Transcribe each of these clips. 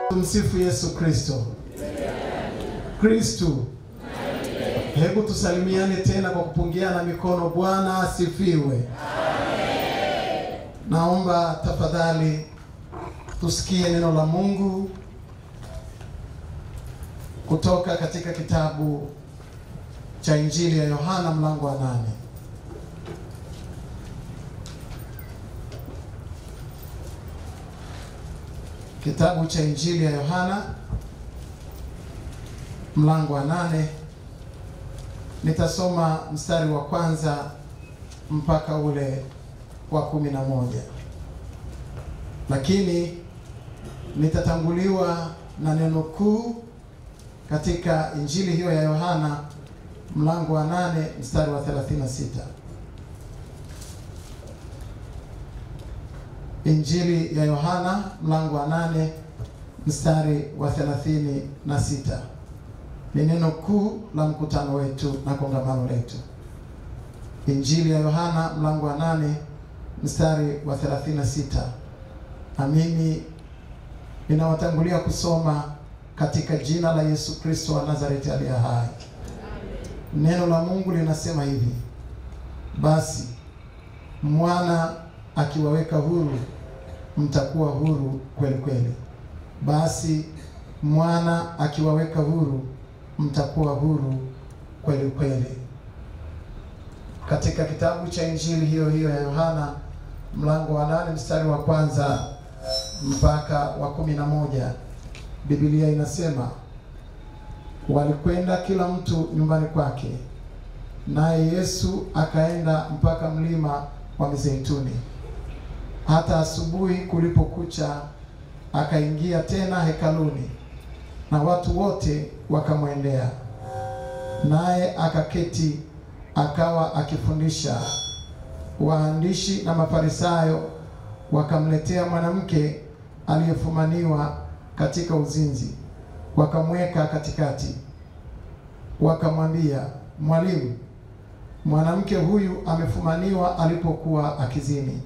Tumsifu Yesu Kristo. Kristu, hebu tusalimiane tena kwa kupungiana mikono. Bwana asifiwe. Naomba tafadhali tusikie neno la Mungu kutoka katika kitabu cha Injili ya Yohana mlango wa nane. Kitabu cha Injili ya Yohana mlango wa nane. Nitasoma mstari wa kwanza mpaka ule wa kumi na moja, lakini nitatanguliwa na neno kuu katika Injili hiyo ya Yohana mlango wa nane mstari wa 36. Injili ya Yohana mlango wa nane mstari wa 36 ni neno kuu la mkutano wetu na kongamano letu. Injili ya Yohana mlango wa nane mstari wa 36, na mimi ninawatangulia kusoma katika jina la Yesu Kristo wa Nazareti aliye hai. Neno la Mungu linasema hivi: basi mwana akiwaweka huru mtakuwa huru kweli kweli. Basi mwana akiwaweka huru mtakuwa huru kweli kweli. Katika kitabu cha injili hiyo hiyo ya Yohana mlango wa nane mstari wa kwanza mpaka wa kumi na moja Biblia inasema walikwenda kila mtu nyumbani kwake, naye Yesu akaenda mpaka mlima wa Mizeituni. Hata asubuhi kulipokucha, akaingia tena hekaluni, na watu wote wakamwendea, naye akaketi, akawa akifundisha. Waandishi na Mafarisayo wakamletea mwanamke aliyefumaniwa katika uzinzi, wakamweka katikati, wakamwambia, Mwalimu, mwanamke huyu amefumaniwa alipokuwa akizini.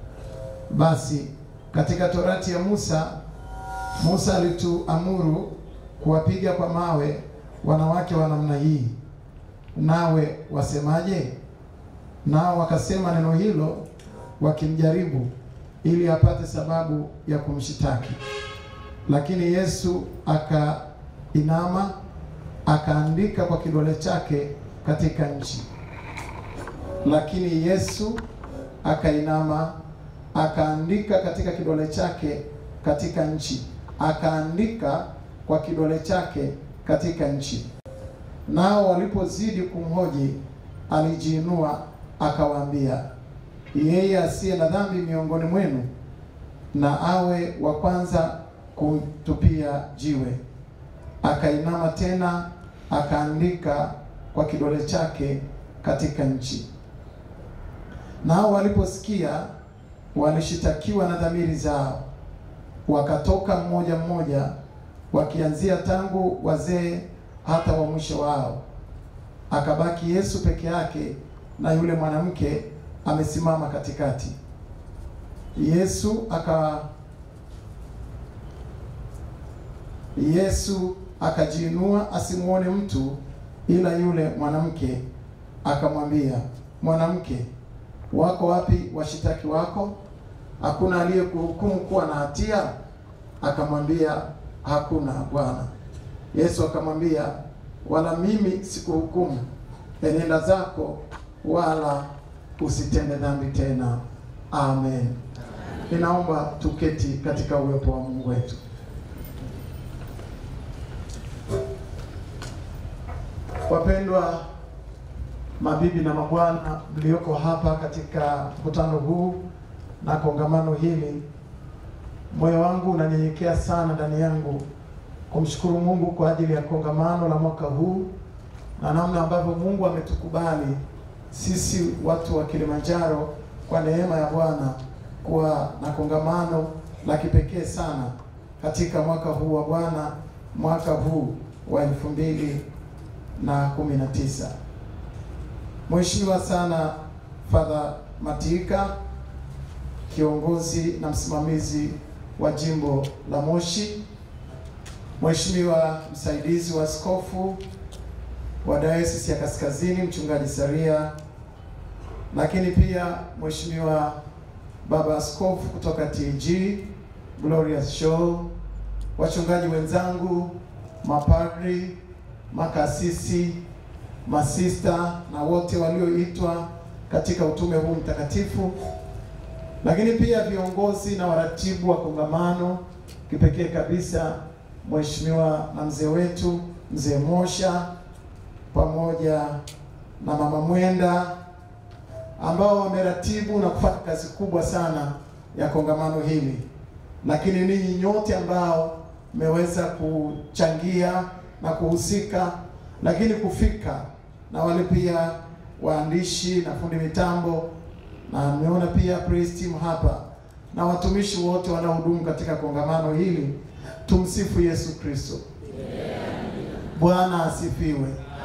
Basi katika torati ya Musa, Musa alituamuru kuwapiga kwa mawe wanawake wa namna hii, nawe wasemaje? Nao wakasema neno hilo wakimjaribu, ili apate sababu ya kumshitaki. Lakini Yesu akainama akaandika kwa kidole chake katika nchi. Lakini Yesu akainama akaandika katika kidole chake katika nchi, akaandika kwa kidole chake katika nchi. Nao walipozidi kumhoji, alijiinua akawaambia, yeye asiye na dhambi miongoni mwenu na awe wa kwanza kumtupia jiwe. Akainama tena akaandika kwa kidole chake katika nchi. Nao waliposikia walishitakiwa na dhamiri zao, wakatoka mmoja mmoja, wakianzia tangu wazee hata wa mwisho wao. Akabaki Yesu peke yake na yule mwanamke amesimama katikati. Yesu aka Yesu akajiinua asimuone mtu ila yule mwanamke, akamwambia, mwanamke, wako wapi washitaki wako? Hakuna aliyekuhukumu kuwa na hatia? Akamwambia, hakuna Bwana. Yesu akamwambia, wala mimi sikuhukumu, enenda zako, wala usitende dhambi tena. Amen. Ninaomba tuketi katika uwepo wa Mungu wetu. Wapendwa mabibi na mabwana mlioko hapa katika mkutano huu na kongamano hili, moyo wangu unanyenyekea sana ndani yangu kumshukuru Mungu kwa ajili ya kongamano la mwaka huu na namna ambavyo Mungu ametukubali sisi watu wa Kilimanjaro kwa neema ya Bwana kuwa na kongamano la kipekee sana katika mwaka huu wa Bwana, mwaka huu wa elfu mbili na kumi na tisa. Mheshimiwa sana Father Matika, kiongozi na msimamizi wa jimbo la Moshi, Mheshimiwa msaidizi wa askofu wa Dayosisi ya Kaskazini Mchungaji Saria, lakini pia Mheshimiwa baba askofu kutoka TG Glorious Show, wachungaji wenzangu, mapadri, makasisi, masista na wote walioitwa katika utume huu mtakatifu, lakini pia viongozi na waratibu wa kongamano, kipekee kabisa Mheshimiwa na mzee wetu mzee Mosha pamoja na mama Mwenda ambao wameratibu na kufanya kazi kubwa sana ya kongamano hili, lakini ninyi nyote ambao mmeweza kuchangia na kuhusika, lakini kufika na wale pia waandishi na fundi mitambo, na mmeona pia praise team hapa na watumishi wote wanaohudumu katika kongamano hili. Tumsifu Yesu Kristo. Bwana asifiwe.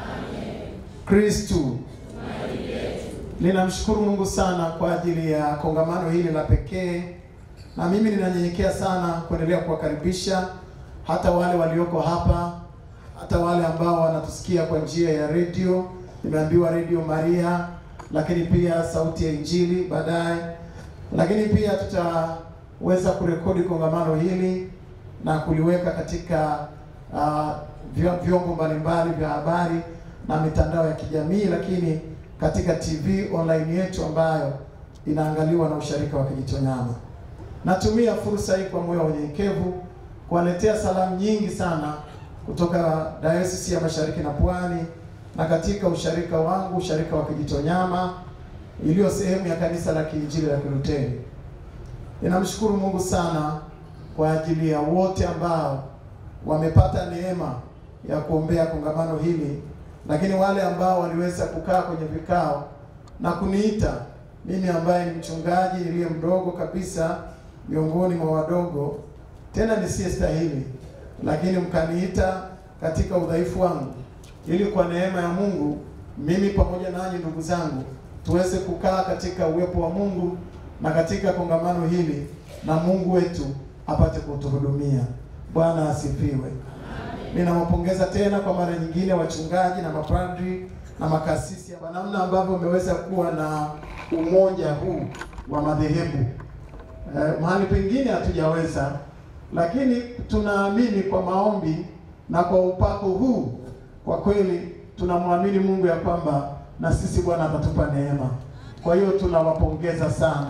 Kristu. Ninamshukuru Mungu sana kwa ajili ya kongamano hili la pekee, na mimi ninanyenyekea sana kuendelea kuwakaribisha hata wale walioko hapa, hata wale ambao wanatusikia kwa njia ya redio. Nimeambiwa redio Maria, lakini pia sauti ya Injili baadaye, lakini pia tutaweza kurekodi kongamano hili na kuliweka katika uh, vyombo mbalimbali vya habari na mitandao ya kijamii, lakini katika TV online yetu ambayo inaangaliwa na usharika wa Kijitonyama. Natumia fursa hii kwa moyo wa unyenyekevu kuwaletea salamu nyingi sana kutoka Dayosisi ya Mashariki na Pwani na katika usharika wangu, usharika wa Kijitonyama iliyo sehemu ya kanisa la Kiinjili la Kiluteri. Ninamshukuru Mungu sana kwa ajili ya wote ambao wamepata neema ya kuombea kongamano hili, lakini wale ambao waliweza kukaa kwenye vikao na kuniita mimi ambaye ni mchungaji niliye mdogo kabisa miongoni mwa wadogo, tena nisiyestahili, lakini mkaniita katika udhaifu wangu, ili kwa neema ya Mungu mimi pamoja nanyi ndugu zangu tuweze kukaa katika uwepo wa Mungu na katika kongamano hili na Mungu wetu apate kutuhudumia. Bwana asifiwe. Ninawapongeza tena kwa mara nyingine wachungaji na mapadri na makasisi kwa namna ambavyo umeweza kuwa na umoja huu wa madhehebu. Eh, mahali pengine hatujaweza, lakini tunaamini kwa maombi na kwa upako huu, kwa kweli tunamwamini Mungu ya kwamba na sisi Bwana atatupa neema. Kwa hiyo tunawapongeza sana,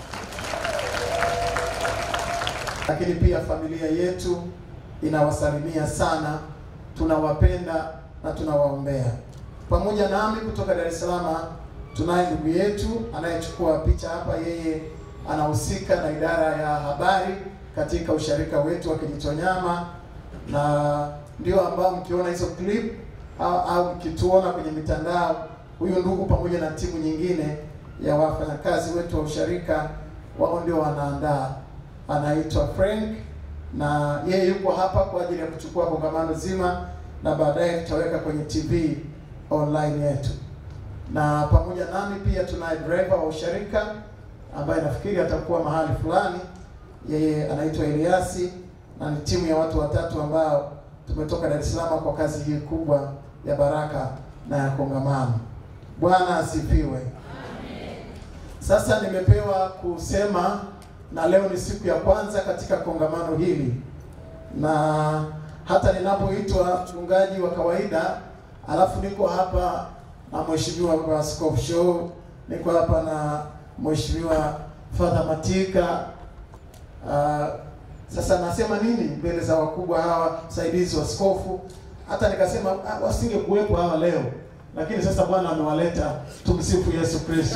lakini pia familia yetu inawasalimia sana, tunawapenda na tunawaombea. Pamoja nami kutoka Dar es Salaam tunaye ndugu yetu anayechukua picha hapa, yeye anahusika na idara ya habari katika usharika wetu wa Kijitonyama, na ndio ambao mkiona hizo clip au, au mkituona kwenye mitandao, huyu ndugu pamoja na timu nyingine ya wafanyakazi wetu wa usharika, wao ndio wanaandaa. Anaitwa Frank na yeye yuko hapa kwa ajili ya kuchukua kongamano zima, na baadaye tutaweka kwenye TV online yetu. Na pamoja nami pia tunaye driver wa usharika ambaye nafikiri atakuwa mahali fulani, yeye anaitwa Eliasi, na ni timu ya watu watatu ambao tumetoka Dar es Salaam kwa kazi hii kubwa ya baraka na ya kongamano. Bwana asifiwe. Sasa nimepewa kusema na leo ni siku ya kwanza katika kongamano hili, na hata ninapoitwa mchungaji wa kawaida, alafu niko hapa na mheshimiwa baba askofu Show, niko hapa na mheshimiwa Father Matika. Uh, sasa nasema nini mbele za wakubwa hawa msaidizi wa askofu? Hata nikasema ah, wasingekuwepo hawa leo, lakini sasa Bwana amewaleta. Tumsifu Yesu Kristo.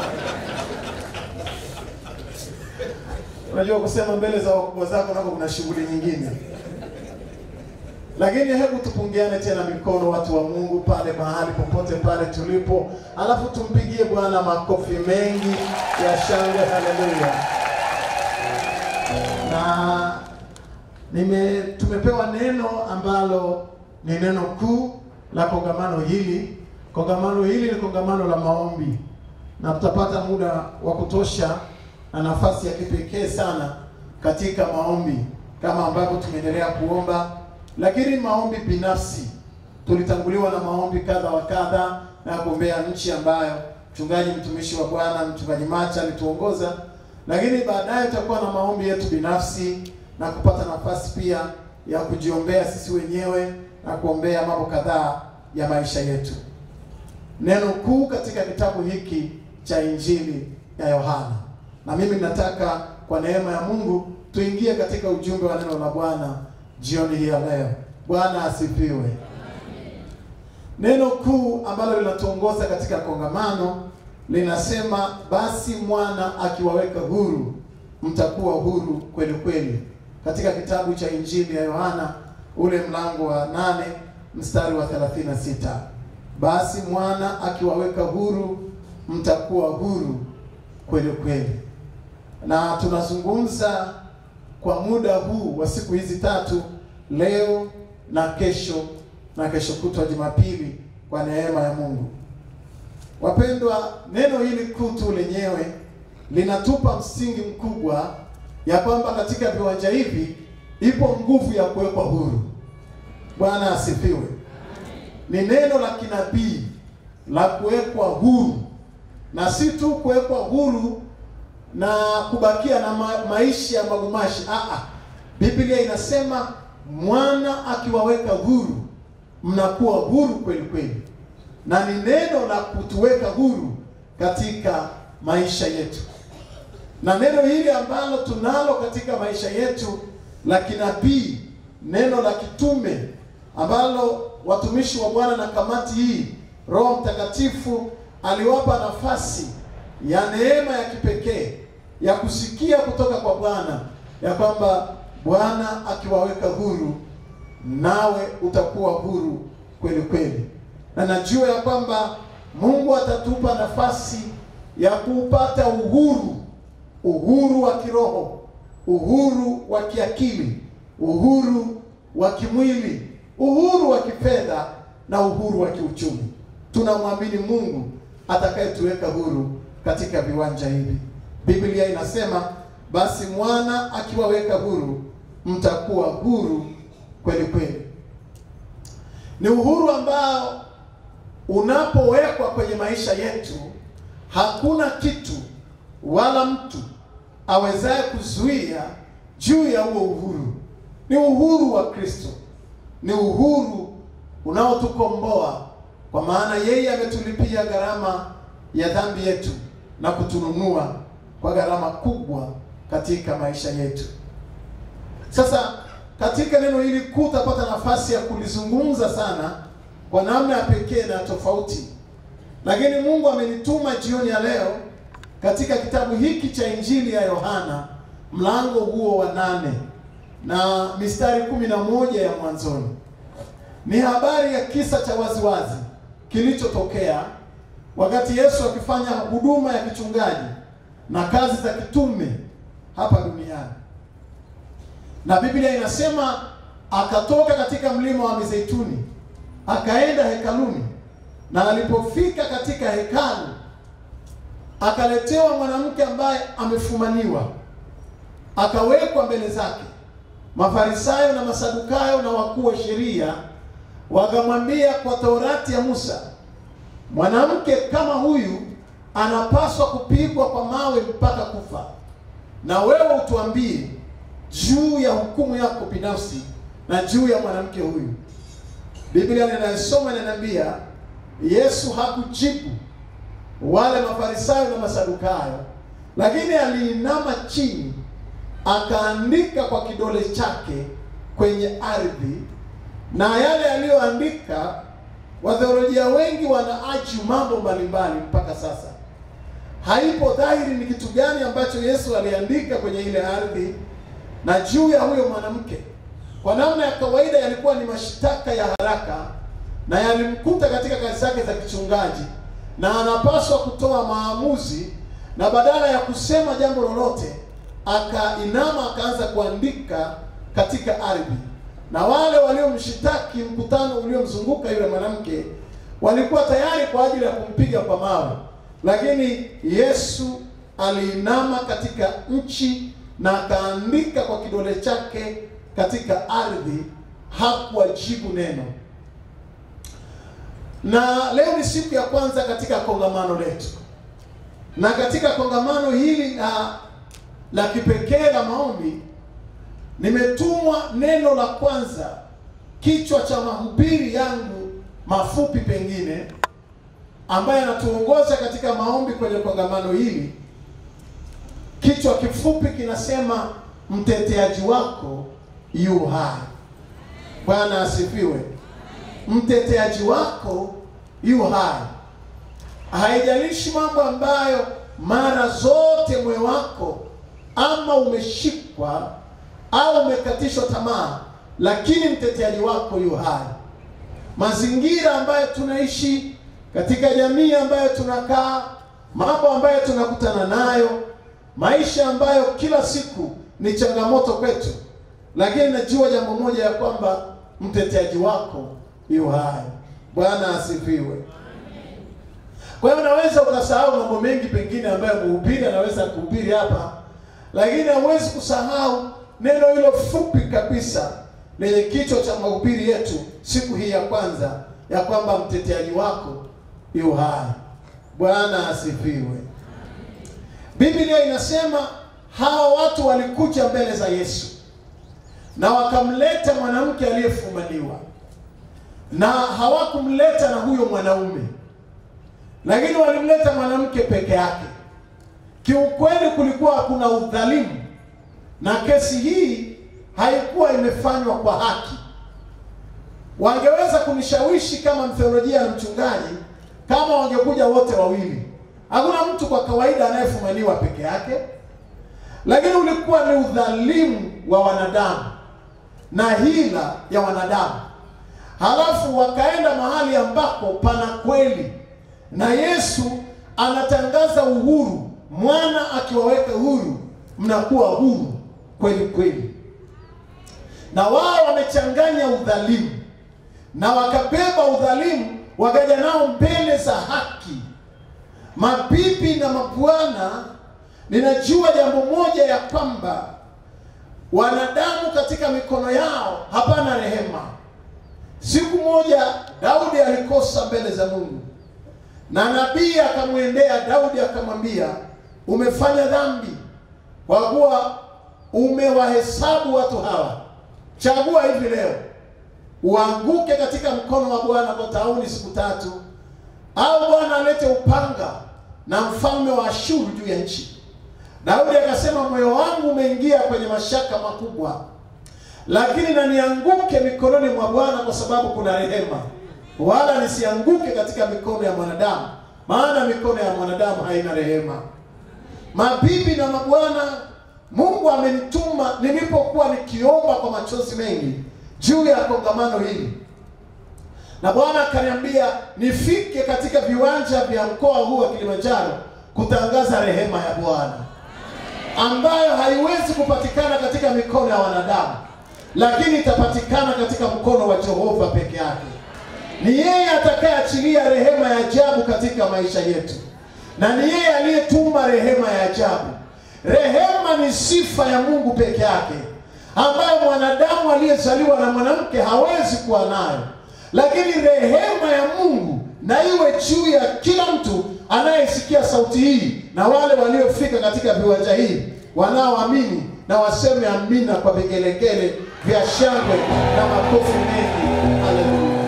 Unajua kusema mbele za wakubwa zako nako kuna shughuli nyingine, lakini hebu tupungiane tena mikono, watu wa Mungu, pale mahali popote pale tulipo, alafu tumpigie Bwana makofi mengi ya shangwe. Haleluya! Na nime tumepewa neno ambalo ni neno kuu la kongamano hili. Kongamano hili ni kongamano la maombi, na tutapata muda wa kutosha na nafasi ya kipekee sana katika maombi kama ambavyo tumeendelea kuomba lakini maombi binafsi. Tulitanguliwa na maombi kadha wa kadha na kuombea nchi ambayo mchungaji mtumishi wa Bwana mchungaji Macha alituongoza, lakini baadaye tutakuwa na maombi yetu binafsi na kupata nafasi pia ya kujiombea sisi wenyewe na kuombea mambo kadhaa ya maisha yetu. Neno kuu katika kitabu hiki cha Injili ya Yohana, na mimi nataka kwa neema ya Mungu tuingie katika ujumbe wa neno la Bwana jioni hii ya leo. Bwana asifiwe. Neno kuu ambalo linatuongoza katika kongamano linasema, basi mwana akiwaweka huru mtakuwa huru kweli kweli, katika kitabu cha Injili ya Yohana ule mlango wa nane mstari wa 36. Basi mwana akiwaweka huru mtakuwa huru kweli kweli. Na tunazungumza kwa muda huu wa siku hizi tatu, leo na kesho na kesho kutwa Jumapili, kwa neema ya Mungu. Wapendwa, neno hili kuu tu lenyewe linatupa msingi mkubwa ya kwamba katika viwanja hivi ipo nguvu ya kuwekwa huru. Bwana asifiwe. Ni neno la kinabii la kuwekwa huru, na si tu kuwekwa huru na kubakia na ma maisha ya magumashi. Aa, Biblia inasema mwana akiwaweka huru mnakuwa huru kweli kweli, na ni neno la kutuweka huru katika maisha yetu, na neno hili ambalo tunalo katika maisha yetu la kinabii, neno la kitume ambalo watumishi wa Bwana na kamati hii Roho Mtakatifu aliwapa nafasi ya neema ya kipekee ya kusikia kutoka kwa Bwana ya kwamba Bwana akiwaweka huru nawe utakuwa huru kweli kweli, na najua ya kwamba Mungu atatupa nafasi ya kupata uhuru, uhuru wa kiroho, uhuru wa kiakili, uhuru wa kimwili, uhuru wa kifedha na uhuru wa kiuchumi. Tunamwamini Mungu atakayetuweka huru katika viwanja hivi. Biblia inasema basi mwana akiwaweka huru mtakuwa huru kweli kweli. Ni uhuru ambao unapowekwa kwenye maisha yetu, hakuna kitu wala mtu awezaye kuzuia juu ya huo uhuru. Ni uhuru wa Kristo, ni uhuru unaotukomboa kwa maana yeye ametulipia gharama ya dhambi yetu na kutununua kwa gharama kubwa katika maisha yetu. Sasa katika neno hili kuu utapata nafasi ya kulizungumza sana kwa namna ya pekee na tofauti, lakini Mungu amenituma jioni ya leo katika kitabu hiki cha Injili ya Yohana mlango huo wa nane na mistari kumi na moja ya mwanzoni. Ni habari ya kisa cha waziwazi kilichotokea wakati Yesu akifanya huduma ya kichungaji na kazi za kitume hapa duniani na Biblia inasema akatoka katika mlima wa Mizeituni akaenda hekaluni, na alipofika katika hekalu akaletewa mwanamke ambaye amefumaniwa, akawekwa mbele zake. Mafarisayo na Masadukayo na wakuu wa sheria wakamwambia, kwa Torati ya Musa, mwanamke kama huyu anapaswa kupigwa kwa mawe mpaka kufa, na wewe utuambie juu ya hukumu yako binafsi na juu ya mwanamke huyu. Biblia ninayosoma inaniambia Yesu hakujibu wale Mafarisayo na Masadukayo, lakini aliinama chini akaandika kwa kidole chake kwenye ardhi, na yale aliyoandika, watheolojia wengi wanaaji mambo mbalimbali mpaka sasa. Haipo dhahiri ni kitu gani ambacho Yesu aliandika kwenye ile ardhi na juu ya huyo mwanamke. Kwa namna ya kawaida yalikuwa ni mashtaka ya haraka na yalimkuta katika kazi zake za kichungaji, na anapaswa kutoa maamuzi, na badala ya kusema jambo lolote akainama akaanza kuandika katika ardhi, na wale waliomshitaki, mkutano uliomzunguka yule mwanamke, walikuwa tayari kwa ajili ya kumpiga kwa mawe, lakini Yesu aliinama katika nchi na akaandika kwa kidole chake katika ardhi, hakuwajibu neno. Na leo ni siku ya kwanza katika kongamano letu, na katika kongamano hili la la kipekee la maombi, nimetumwa neno la kwanza, kichwa cha mahubiri yangu mafupi pengine, ambaye anatuongoza katika maombi kwenye kongamano hili. Kichwa kifupi kinasema mteteaji wako yu hai. Bwana asifiwe. Mteteaji wako yu hai. Haijalishi mambo ambayo mara zote moyo wako ama umeshikwa au umekatishwa tamaa, lakini mteteaji wako yu hai. Mazingira ambayo tunaishi katika jamii ambayo tunakaa, mambo ambayo tunakutana nayo, maisha ambayo kila siku ni changamoto kwetu, lakini najua jambo moja ya kwamba mteteaji wako yu hai. Bwana asifiwe. Kwa hiyo unaweza ukasahau mambo mengi pengine ambayo mhubiri anaweza kuhubiri hapa, lakini hauwezi kusahau neno hilo fupi kabisa lenye kichwa cha mahubiri yetu siku hii ya kwanza, ya kwamba mteteaji wako yu hai. Bwana asifiwe. Biblia inasema hawa watu walikuja mbele za Yesu na wakamleta mwanamke aliyefumaniwa, na hawakumleta na huyo mwanaume, lakini walimleta mwanamke peke yake. Kiukweli kulikuwa kuna udhalimu, na kesi hii haikuwa imefanywa kwa haki. Wangeweza kunishawishi kama mtheolojia na mchungaji kama wangekuja wote wawili. Hakuna mtu kwa kawaida anayefumaniwa peke yake, lakini ulikuwa ni udhalimu wa wanadamu na hila ya wanadamu. Halafu wakaenda mahali ambako pana kweli, na Yesu anatangaza uhuru. Mwana akiwaweka huru, mnakuwa huru kweli kweli. Na wao wamechanganya udhalimu na wakabeba udhalimu, wakaja nao mbele za haki. Mabibi na mabwana, ninajua jambo moja ya kwamba wanadamu katika mikono yao hapana rehema. Siku moja Daudi alikosa mbele za Mungu, na nabii akamwendea Daudi akamwambia, umefanya dhambi kwa kuwa umewahesabu watu hawa. Chagua hivi leo, uanguke katika mkono wa Bwana kwa tauni siku tatu, au Bwana alete upanga na mfalme wa Ashuru juu ya nchi. Daudi akasema, moyo wangu umeingia kwenye mashaka makubwa, lakini na nianguke mikononi mwa Bwana kwa sababu kuna rehema, wala nisianguke katika mikono ya mwanadamu, maana mikono ya mwanadamu haina rehema. Mabibi na mabwana, Mungu amenituma nilipokuwa nikiomba kwa machozi mengi juu ya kongamano hili, na Bwana akaniambia nifike katika viwanja vya mkoa huu wa Kilimanjaro kutangaza rehema ya Bwana ambayo haiwezi kupatikana katika mikono ya wanadamu, lakini itapatikana katika mkono wa Jehova peke yake. Ni yeye atakayeachilia rehema ya ajabu katika maisha yetu, na ni yeye aliyetuma rehema ya ajabu. Rehema ni sifa ya Mungu peke yake, ambayo mwanadamu aliyezaliwa na mwanamke hawezi kuwa nayo, lakini rehema ya Mungu na iwe juu ya kila mtu anayesikia sauti hii na wale waliofika katika viwanja hivi wanaoamini, na waseme amina kwa vigelegele vya shangwe na makofi mengi. Haleluya!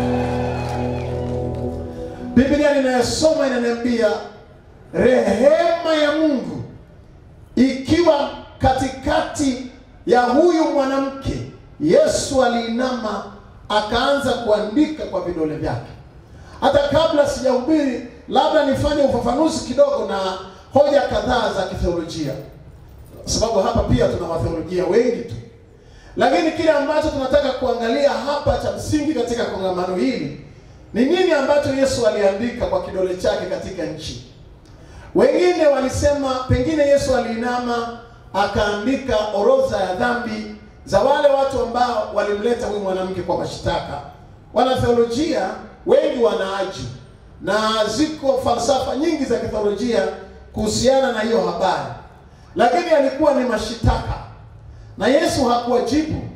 Biblia ninayosoma inaniambia rehema ya Mungu ikiwa katikati ya huyu mwanamke. Yesu aliinama akaanza kuandika kwa vidole vyake. Hata kabla sijahubiri, labda nifanye ufafanuzi kidogo na hoja kadhaa za kitheolojia, sababu hapa pia tuna watheolojia wengi tu, lakini kile ambacho tunataka kuangalia hapa cha msingi katika kongamano hili ni nini ambacho Yesu aliandika kwa kidole chake katika nchi. Wengine walisema pengine Yesu aliinama akaandika orodha ya dhambi za wale watu ambao walimleta huyu mwanamke kwa mashtaka. Wanatheolojia wengi wanaaji na ziko falsafa nyingi za kitheolojia kuhusiana na hiyo habari, lakini alikuwa ni mashitaka na Yesu hakuwajibu,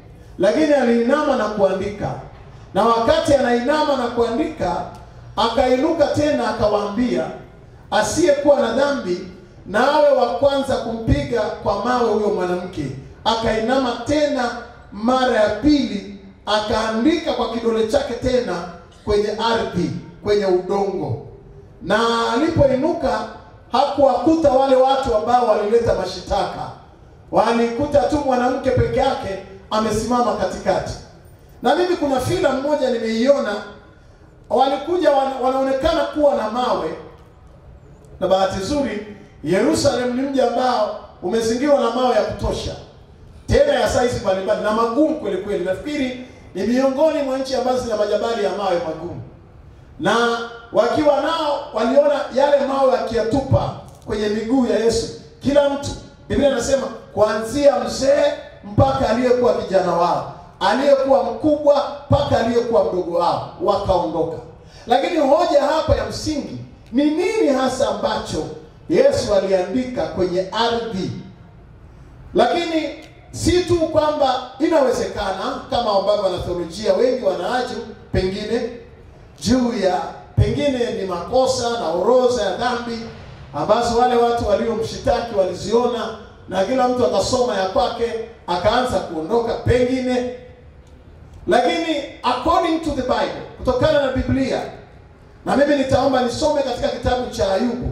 lakini aliinama na kuandika, na wakati anainama na kuandika, akainuka tena akawaambia, asiyekuwa na dhambi na awe wa kwanza kumpiga kwa mawe huyo mwanamke. Akainama tena mara ya pili, akaandika kwa kidole chake tena kwenye ardhi, kwenye udongo. Na alipoinuka hakuwakuta wale watu ambao walileta mashitaka, walikuta tu mwanamke peke yake amesimama katikati. Na mimi kuna filamu moja nimeiona, walikuja wana, wanaonekana kuwa na mawe, na bahati nzuri Yerusalemu ni mji ambao umezingirwa na mawe ya kutosha, tena ya saizi mbalimbali na magumu kweli kweli. Nafikiri ni miongoni mwa nchi ambazo zina majabali ya mawe magumu, na wakiwa nao waliona yale mawe akiyatupa kwenye miguu ya Yesu, kila mtu. Biblia inasema kuanzia mzee mpaka aliyekuwa kijana wao, aliyekuwa mkubwa mpaka aliyekuwa mdogo wao, wakaondoka. Lakini hoja hapa ya msingi ni nini hasa ambacho Yesu aliandika kwenye ardhi? Lakini si tu kwamba inawezekana kama ambavyo wanatheolojia wengi wanaacho pengine juu ya pengine ni makosa na orodha ya dhambi ambazo wale watu waliomshitaki waliziona, na kila mtu akasoma ya kwake akaanza kuondoka pengine. Lakini according to the Bible, kutokana na Biblia, na mimi nitaomba nisome katika kitabu cha Ayubu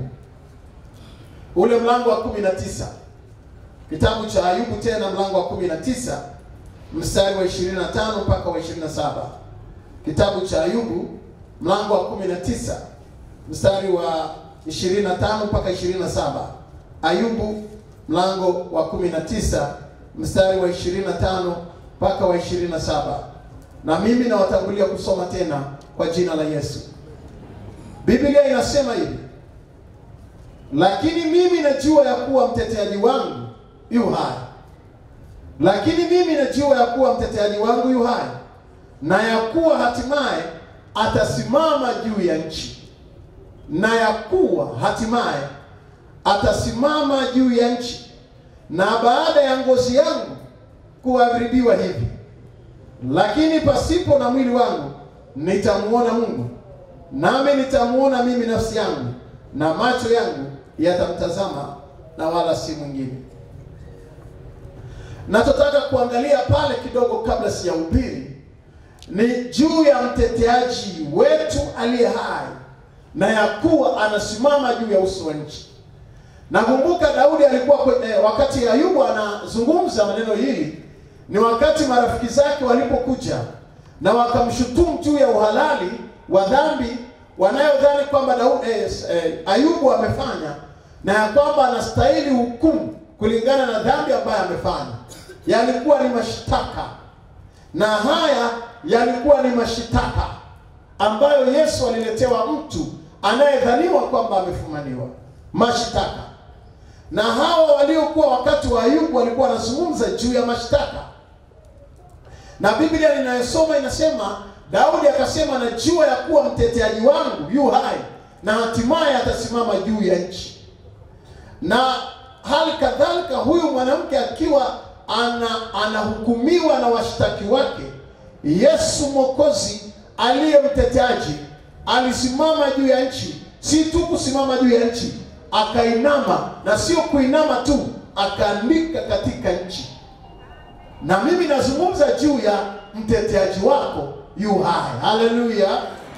ule mlango wa kumi na tisa kitabu cha Ayubu tena mlango wa kumi na tisa mstari wa 25 mpaka wa 27. Kitabu cha Ayubu mlango wa 19 mstari wa 25 mpaka 27. Ayubu mlango wa 19 mstari wa 25 mpaka wa 27. Na mimi nawatangulia kusoma tena kwa jina la Yesu. Biblia inasema hivi: lakini mimi najua ya kuwa mteteaji wangu yu hai, lakini mimi najua ya kuwa mteteaji wangu yu hai, na ya kuwa hatimaye atasimama juu ya nchi, na ya kuwa hatimaye atasimama juu ya nchi, na baada ya ngozi yangu kuharibiwa hivi, lakini pasipo na mwili wangu nitamuona Mungu, nami nitamuona mimi nafsi yangu, na macho yangu yatamtazama, na wala si mwingine. Nachotaka kuangalia pale kidogo kabla sijahubiri ni juu ya mteteaji wetu aliye hai na ya kuwa anasimama juu ya uso wa nchi. Nakumbuka Daudi alikuwa kwenye, wakati Ayubu anazungumza maneno hili, ni wakati marafiki zake walipokuja na wakamshutumu juu ya uhalali wa dhambi wanayodhani kwamba Daudi eh, eh, Ayubu amefanya na ya kwamba anastahili hukumu kulingana na dhambi ambayo amefanya. Yalikuwa ni mashtaka, na haya yalikuwa ni mashitaka ambayo Yesu aliletewa mtu anayedhaniwa kwamba amefumaniwa mashtaka. Na hawa waliokuwa wakati wa Ayubu walikuwa wanazungumza juu ya mashtaka, na Biblia ninayosoma inasema Daudi akasema, najua ya kuwa mteteaji wangu yu hai na hatimaye atasimama juu ya nchi. Na hali kadhalika huyu mwanamke akiwa ana anahukumiwa na washtaki wake, Yesu Mwokozi aliye mteteaji alisimama juu ya nchi. Si tu kusimama juu ya nchi, akainama, na sio kuinama tu, akaandika katika nchi. Na mimi nazungumza juu ya mteteaji wako yu hai. Haleluya!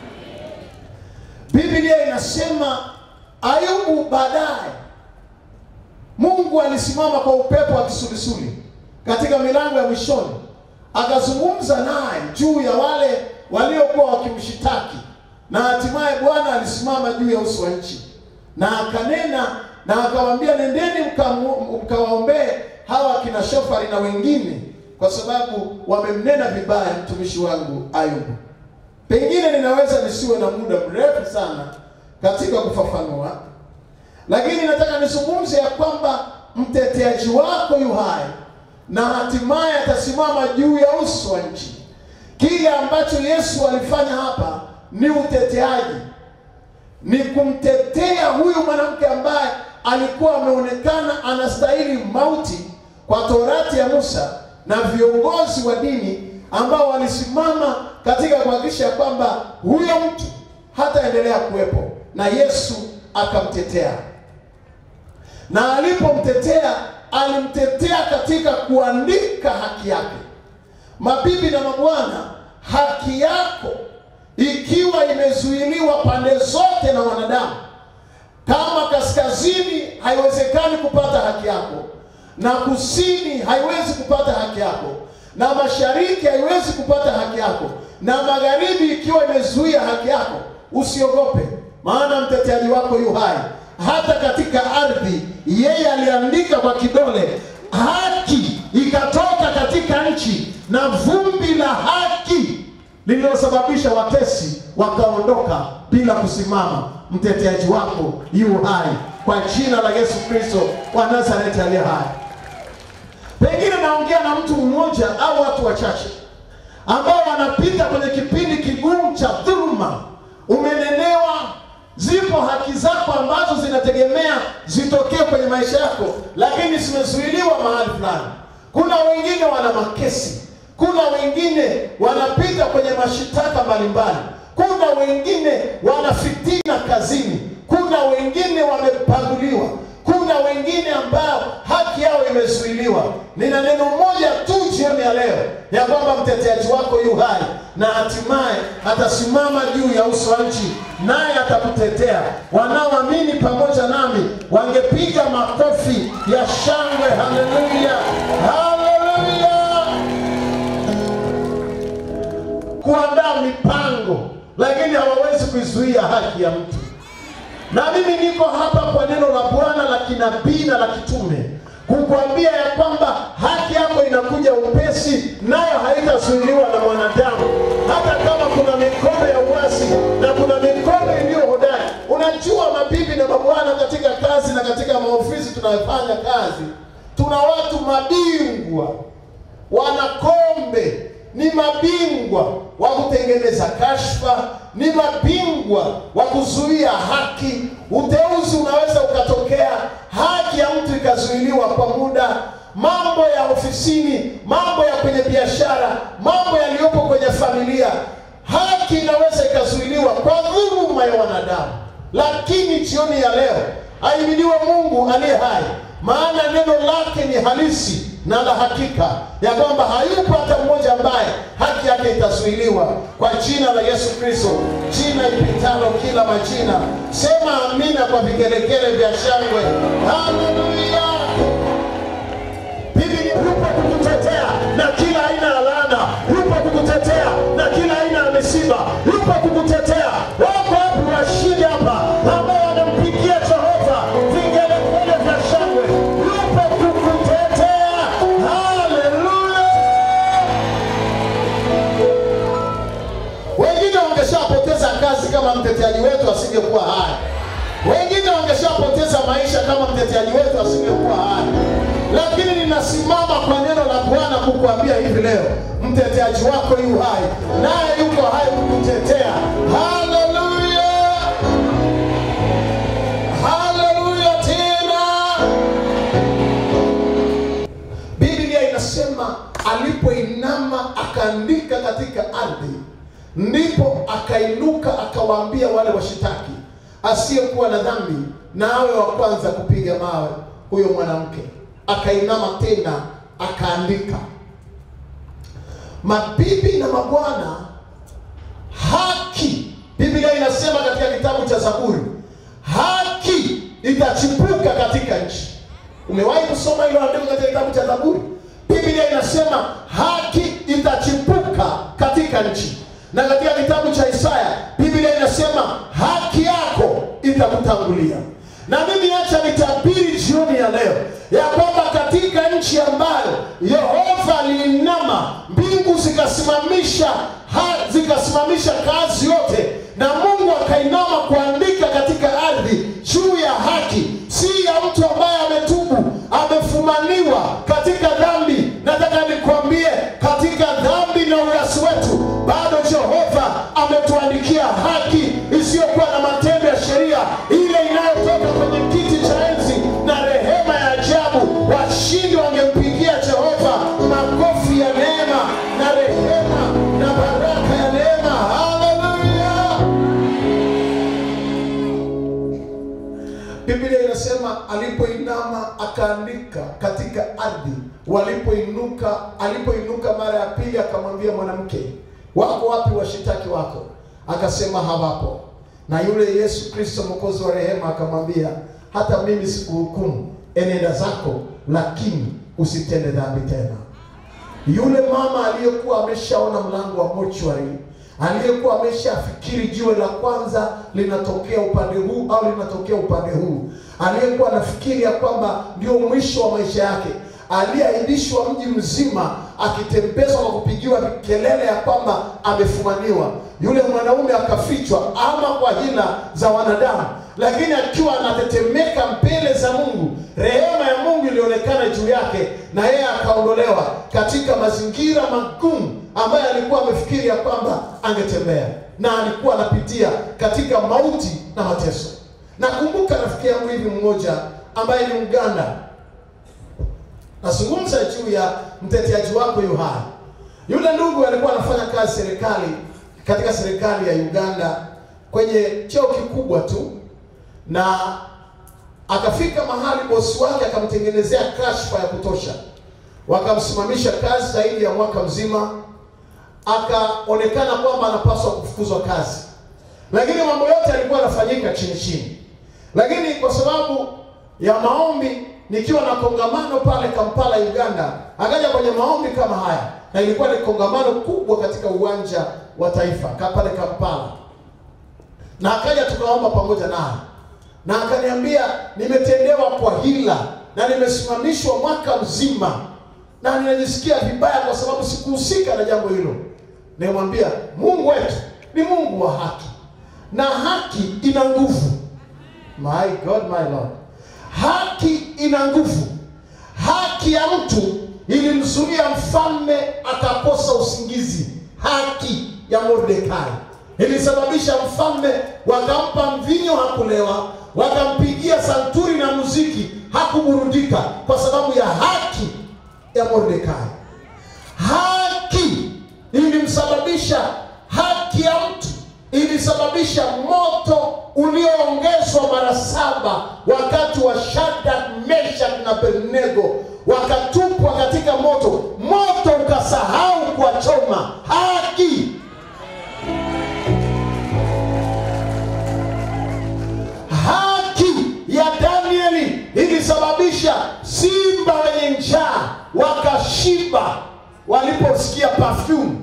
Biblia inasema Ayubu baadaye Mungu alisimama kwa upepo wa kisulisuli katika milango ya mwishoni, akazungumza naye juu ya wale waliokuwa wakimshitaki, na hatimaye Bwana alisimama juu ya uso wa nchi na akanena na akawaambia, nendeni mkawaombee hawa kina Shofari na wengine, kwa sababu wamemnena vibaya mtumishi wangu Ayubu. Pengine ninaweza nisiwe na muda mrefu sana katika kufafanua lakini nataka nizungumze ya kwamba mteteaji wako yu hai na hatimaye atasimama juu ya uso wa nchi. Kile ambacho Yesu alifanya hapa ni uteteaji, ni kumtetea huyu mwanamke ambaye alikuwa ameonekana anastahili mauti kwa Torati ya Musa na viongozi wa dini ambao walisimama katika kuhakikisha kwamba huyo mtu hataendelea kuwepo, na Yesu akamtetea na alipomtetea alimtetea katika kuandika haki yake. Mabibi na mabwana, haki yako ikiwa imezuiliwa pande zote na wanadamu, kama kaskazini haiwezekani kupata haki yako, na kusini haiwezi kupata haki yako, na mashariki haiwezi kupata haki yako, na magharibi ikiwa imezuia haki yako, usiogope, maana mteteaji wako yu hai hata katika ardhi yeye aliandika kwa kidole, haki ikatoka katika nchi, na vumbi la haki lililosababisha watesi wakaondoka bila kusimama. Mteteaji wako yu hai, kwa jina la Yesu Kristo wa Nazareti aliye hai. Pengine naongea na mtu mmoja au watu wachache ambao wanapita kwenye kipindi kigumu cha dhuluma, umenenewa Zipo haki zako ambazo zinategemea zitokee kwenye maisha yako, lakini zimezuiliwa mahali fulani. Kuna wengine wana makesi, kuna wengine wanapita kwenye mashitaka mbalimbali, kuna wengine wana fitina kazini, kuna wengine wamepaguliwa, kuna wengine ambao haki yao imezuiliwa. Nina neno moja tu jioni ya leo ya kwamba mteteaji wako yu hai na hatimaye atasimama juu ya uso wa nchi, naye atakutetea. Wanaoamini pamoja nami wangepiga makofi ya shangwe. Haleluya, haleluya! Kuandaa mipango, lakini hawawezi kuizuia haki ya mtu. Na mimi niko hapa kwa neno la Bwana la kinabii na la kitume kukwambia ya kwamba haki yako inakuja upesi, nayo haitazuiliwa na mwanadamu, hata kama kuna mikono ya uasi na kuna mikono iliyo hodari. Unajua, mabibi na mabwana, katika kazi na katika maofisi tunayofanya kazi, tuna watu mabingwa, wanakombe ni mabingwa wa kutengeneza kashfa, ni mabingwa wa kuzuia haki. Uteuzi unaweza ukatokea, haki ya mtu ikazuiliwa kwa muda. Mambo ya ofisini, mambo ya kwenye biashara, mambo yaliyopo kwenye familia, haki inaweza ikazuiliwa kwa dhuluma ya wanadamu. Lakini jioni ya leo, ahimidiwe Mungu aliye hai, maana neno lake ni halisi na la hakika ya kwamba hayupo hata mmoja ambaye haki yake itazuiliwa kwa jina la Yesu Kristo, jina ipitalo kila majina. Sema amina kwa vigelegele vya shangwe. Haleluya! Bibi yupo kukutetea na kila aina ya laana, yupo kukutetea na kila aina ya misiba, yupo kukutetea. Wako wapi washindi hapa ambao wanampigia Jehova vigelegele vya shangwe? Yupo kukutetea. Haleluya! Wengine wangeshapoteza kazi kama mteteaji wetu asingekuwa hai. Wengine wangeshapoteza maisha kama mteteaji wetu asingekuwa hai. Lakini ninasimama kwa neno la Bwana kukuambia hivi leo, mteteaji wako yu hai, naye yuko hai kukutetea. Haleluya, haleluya tena. Biblia inasema alipoinama akaandika katika ardhi, ndipo akainuka akawaambia wale washitaki, asiyekuwa na dhambi na awe wa kwanza kupiga mawe huyo mwanamke. Akainama tena akaandika. Mabibi na mabwana, haki, Biblia inasema katika kitabu cha Zaburi, haki itachipuka katika nchi. Umewahi kusoma hilo andiko katika kitabu cha Zaburi? Biblia inasema haki itachipuka katika nchi, na katika kitabu cha Isaya Biblia inasema haki yako itakutangulia. Na mimi acha nitabiri jioni ya leo ya kwamba katika nchi ambayo Yehova aliinama, mbingu zikasimamisha ha, zikasimamisha kazi yote, na Mungu akainama kuandika katika ardhi juu ya haki, si ya mtu ambaye ametubu, amefumaniwa katika dhambi. Nataka nikwambie, katika dhambi na uasi wetu, bado Jehova ametuandikia haki isiyokuwa na matendo ya sheria, ile inayotoka kwenye kiti cha enzi na rehema ya ajabu. Washindi wangempigia Jehova makofi ya neema na rehema akaandika katika ardhi. Walipoinuka, alipoinuka mara ya pili, akamwambia mwanamke, wako wapi washitaki wako? Akasema hawapo. Na yule Yesu Kristo mwokozi wa rehema akamwambia, hata mimi sikuhukumu, enenda zako, lakini usitende dhambi tena. Yule mama aliyekuwa ameshaona mlango wa mochwari, aliyekuwa ameshafikiri jiwe la kwanza linatokea upande huu au linatokea upande huu, aliyekuwa anafikiri ya kwamba ndio mwisho wa maisha yake, aliyeaibishwa mji mzima, akitembezwa kwa kupigiwa kelele ya kwamba amefumaniwa. Yule mwanaume akafichwa ama kwa hila za wanadamu, lakini akiwa anatetemeka mbele za Mungu, rehema ya Mungu ilionekana juu yake, na yeye akaondolewa katika mazingira magumu ambayo alikuwa amefikiri ya kwamba angetembea, na alikuwa anapitia katika mauti na mateso. Nakumbuka rafiki yangu hivi mmoja ambaye ni Mganda, nazungumza juu ya mteteaji wako Yohana. Yule ndugu alikuwa anafanya kazi serikali katika serikali ya Uganda kwenye cheo kikubwa tu, na akafika mahali bosi wake akamtengenezea kashfa ya kutosha, wakamsimamisha kazi zaidi ya mwaka mzima, akaonekana kwamba anapaswa kufukuzwa kazi, lakini mambo yote yalikuwa yanafanyika chini chini. Lakini kwa sababu ya maombi, nikiwa na kongamano pale Kampala, Uganda, akaja kwenye maombi kama haya, na ilikuwa ni kongamano kubwa katika uwanja wa taifa pale Kampala, na akaja tukaomba pamoja naye na akaniambia nimetendewa kwa hila na nimesimamishwa mwaka mzima na ninajisikia vibaya kwa sababu sikuhusika na jambo hilo. Nimwambia Mungu wetu ni Mungu wa haki na haki ina nguvu. My God, my Lord, haki ina nguvu. Haki ya mtu ilimzuia mfalme akakosa usingizi. Haki ya Mordekai ilisababisha mfalme, wakampa mvinyo hakulewa, wakampigia santuri na muziki hakuburudika, kwa sababu ya haki ya Mordekai. Haki ilimsababisha, haki ya mtu ilisababisha moto ulioongezwa mara saba wakati wa Shadrach, Meshach na Abednego wakatupwa katika moto, moto ukasahau kuwachoma. Haki haki ya Danieli ilisababisha simba wenye njaa wakashiba waliposikia perfume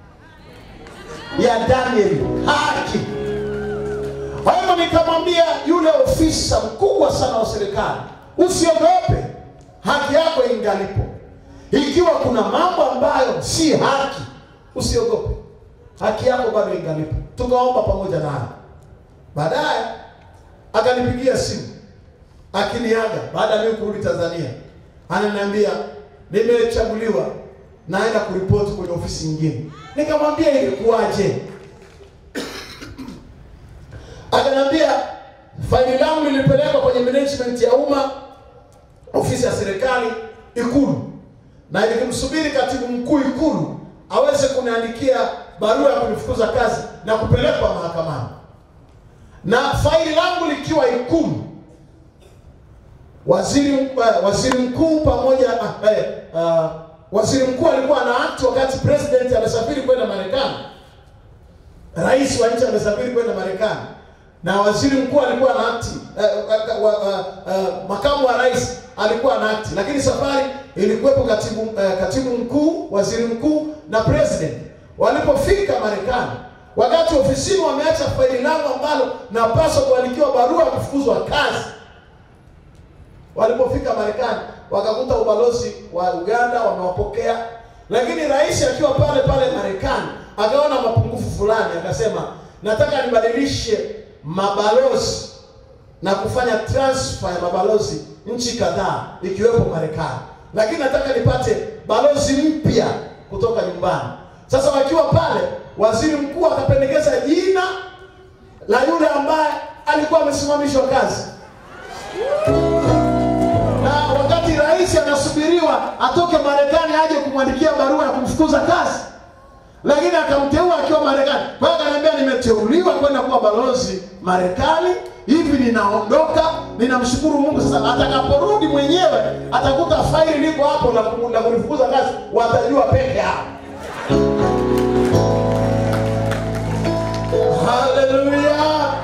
ya Danieli. Haki. Kwa hivyo nikamwambia yule ofisa mkubwa sana wa serikali, usiogope, haki yako ingalipo. Ikiwa kuna mambo ambayo si haki, usiogope, haki yako bado ingalipo. Tukaomba pamoja naye, baadaye akanipigia simu akiniaga baada ya mimi kurudi Tanzania, ananiambia nimechaguliwa, naenda kuripoti kwenye ofisi nyingine. Nikamwambia ilikuwaje? Akaniambia faili langu lilipelekwa kwenye management ya umma, ofisi ya serikali Ikulu, na ilikimsubiri katibu mkuu Ikulu aweze kuniandikia barua ya kunifukuza kazi na kupelekwa mahakamani na faili langu likiwa Ikulu, waziri uh, waziri mkuu pamoja uh, uh, waziri mkuu alikuwa ana act wakati president amesafiri kwenda Marekani, rais wa nchi amesafiri kwenda Marekani, na waziri mkuu alikuwa ana act uh, uh, uh, uh, uh, makamu wa rais alikuwa ana act, lakini safari ilikuwepo katibu uh, katibu mkuu, waziri mkuu na president. Walipofika Marekani wakati ofisini wameacha faili langu ambalo napaswa kuandikiwa barua ya kufukuzwa kazi. Walipofika Marekani wakakuta ubalozi wa Uganda wamewapokea, lakini rais akiwa pale pale Marekani akaona mapungufu fulani, akasema nataka nibadilishe mabalozi na kufanya transfer ya mabalozi nchi kadhaa ikiwepo Marekani, lakini nataka nipate balozi mpya kutoka nyumbani. Sasa wakiwa pale waziri mkuu akapendekeza jina la yule ambaye alikuwa amesimamishwa kazi, na wakati rais anasubiriwa atoke Marekani aje kumwandikia barua ya kumfukuza kazi, lakini akamteua akiwa Marekani. Kwa hiyo akaniambia, nimeteuliwa kwenda kuwa balozi Marekani, hivi ninaondoka. Ninamshukuru Mungu. Sasa atakaporudi mwenyewe atakuta faili liko hapo la ku- la kunifukuza kazi, watajua peke yao. Haleluya!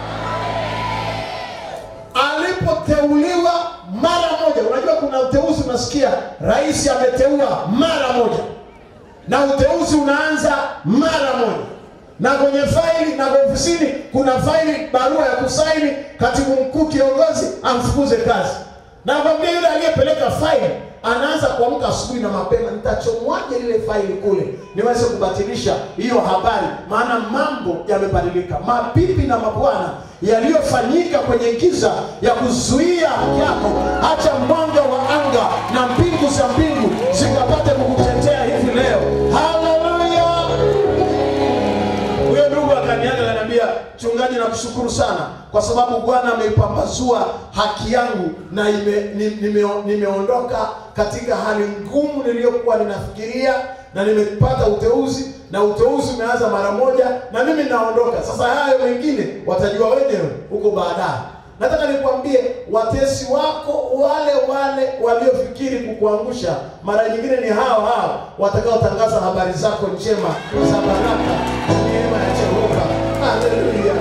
Alipoteuliwa mara moja, unajua kuna uteuzi, unasikia rais ameteua mara moja na uteuzi unaanza mara moja, na kwenye faili na kwa ofisini kuna faili, barua ya kusaini, katibu mkuu kiongozi amfukuze kazi. Na kwambia yule aliyepeleka faili anaanza kuamka asubuhi na mapema, nitachomwaje lile faili kule niweze kubatilisha hiyo habari, maana mambo yamebadilika. Mabibi na mabwana, yaliyofanyika kwenye giza ya kuzuia haki yako, acha mwanga wa anga na mbingu za mbingu zikapate kukutetea hivi leo. Haleluya! Huyo ndugu akaniaga akaniambia, mchungaji, nakushukuru sana kwa sababu Bwana ameipambazua haki yangu na ime, ni, nime, nimeondoka katika hali ngumu niliyokuwa ninafikiria na nimepata uteuzi na uteuzi umeanza mara moja na mimi naondoka. Sasa hayo mengine watajua wenyewe huko baadaye. Nataka nikwambie watesi wako wale wale waliofikiri kukuangusha, mara nyingine ni hao hao watakaotangaza habari zako njema za baraka na neema ya Jehova. Haleluya!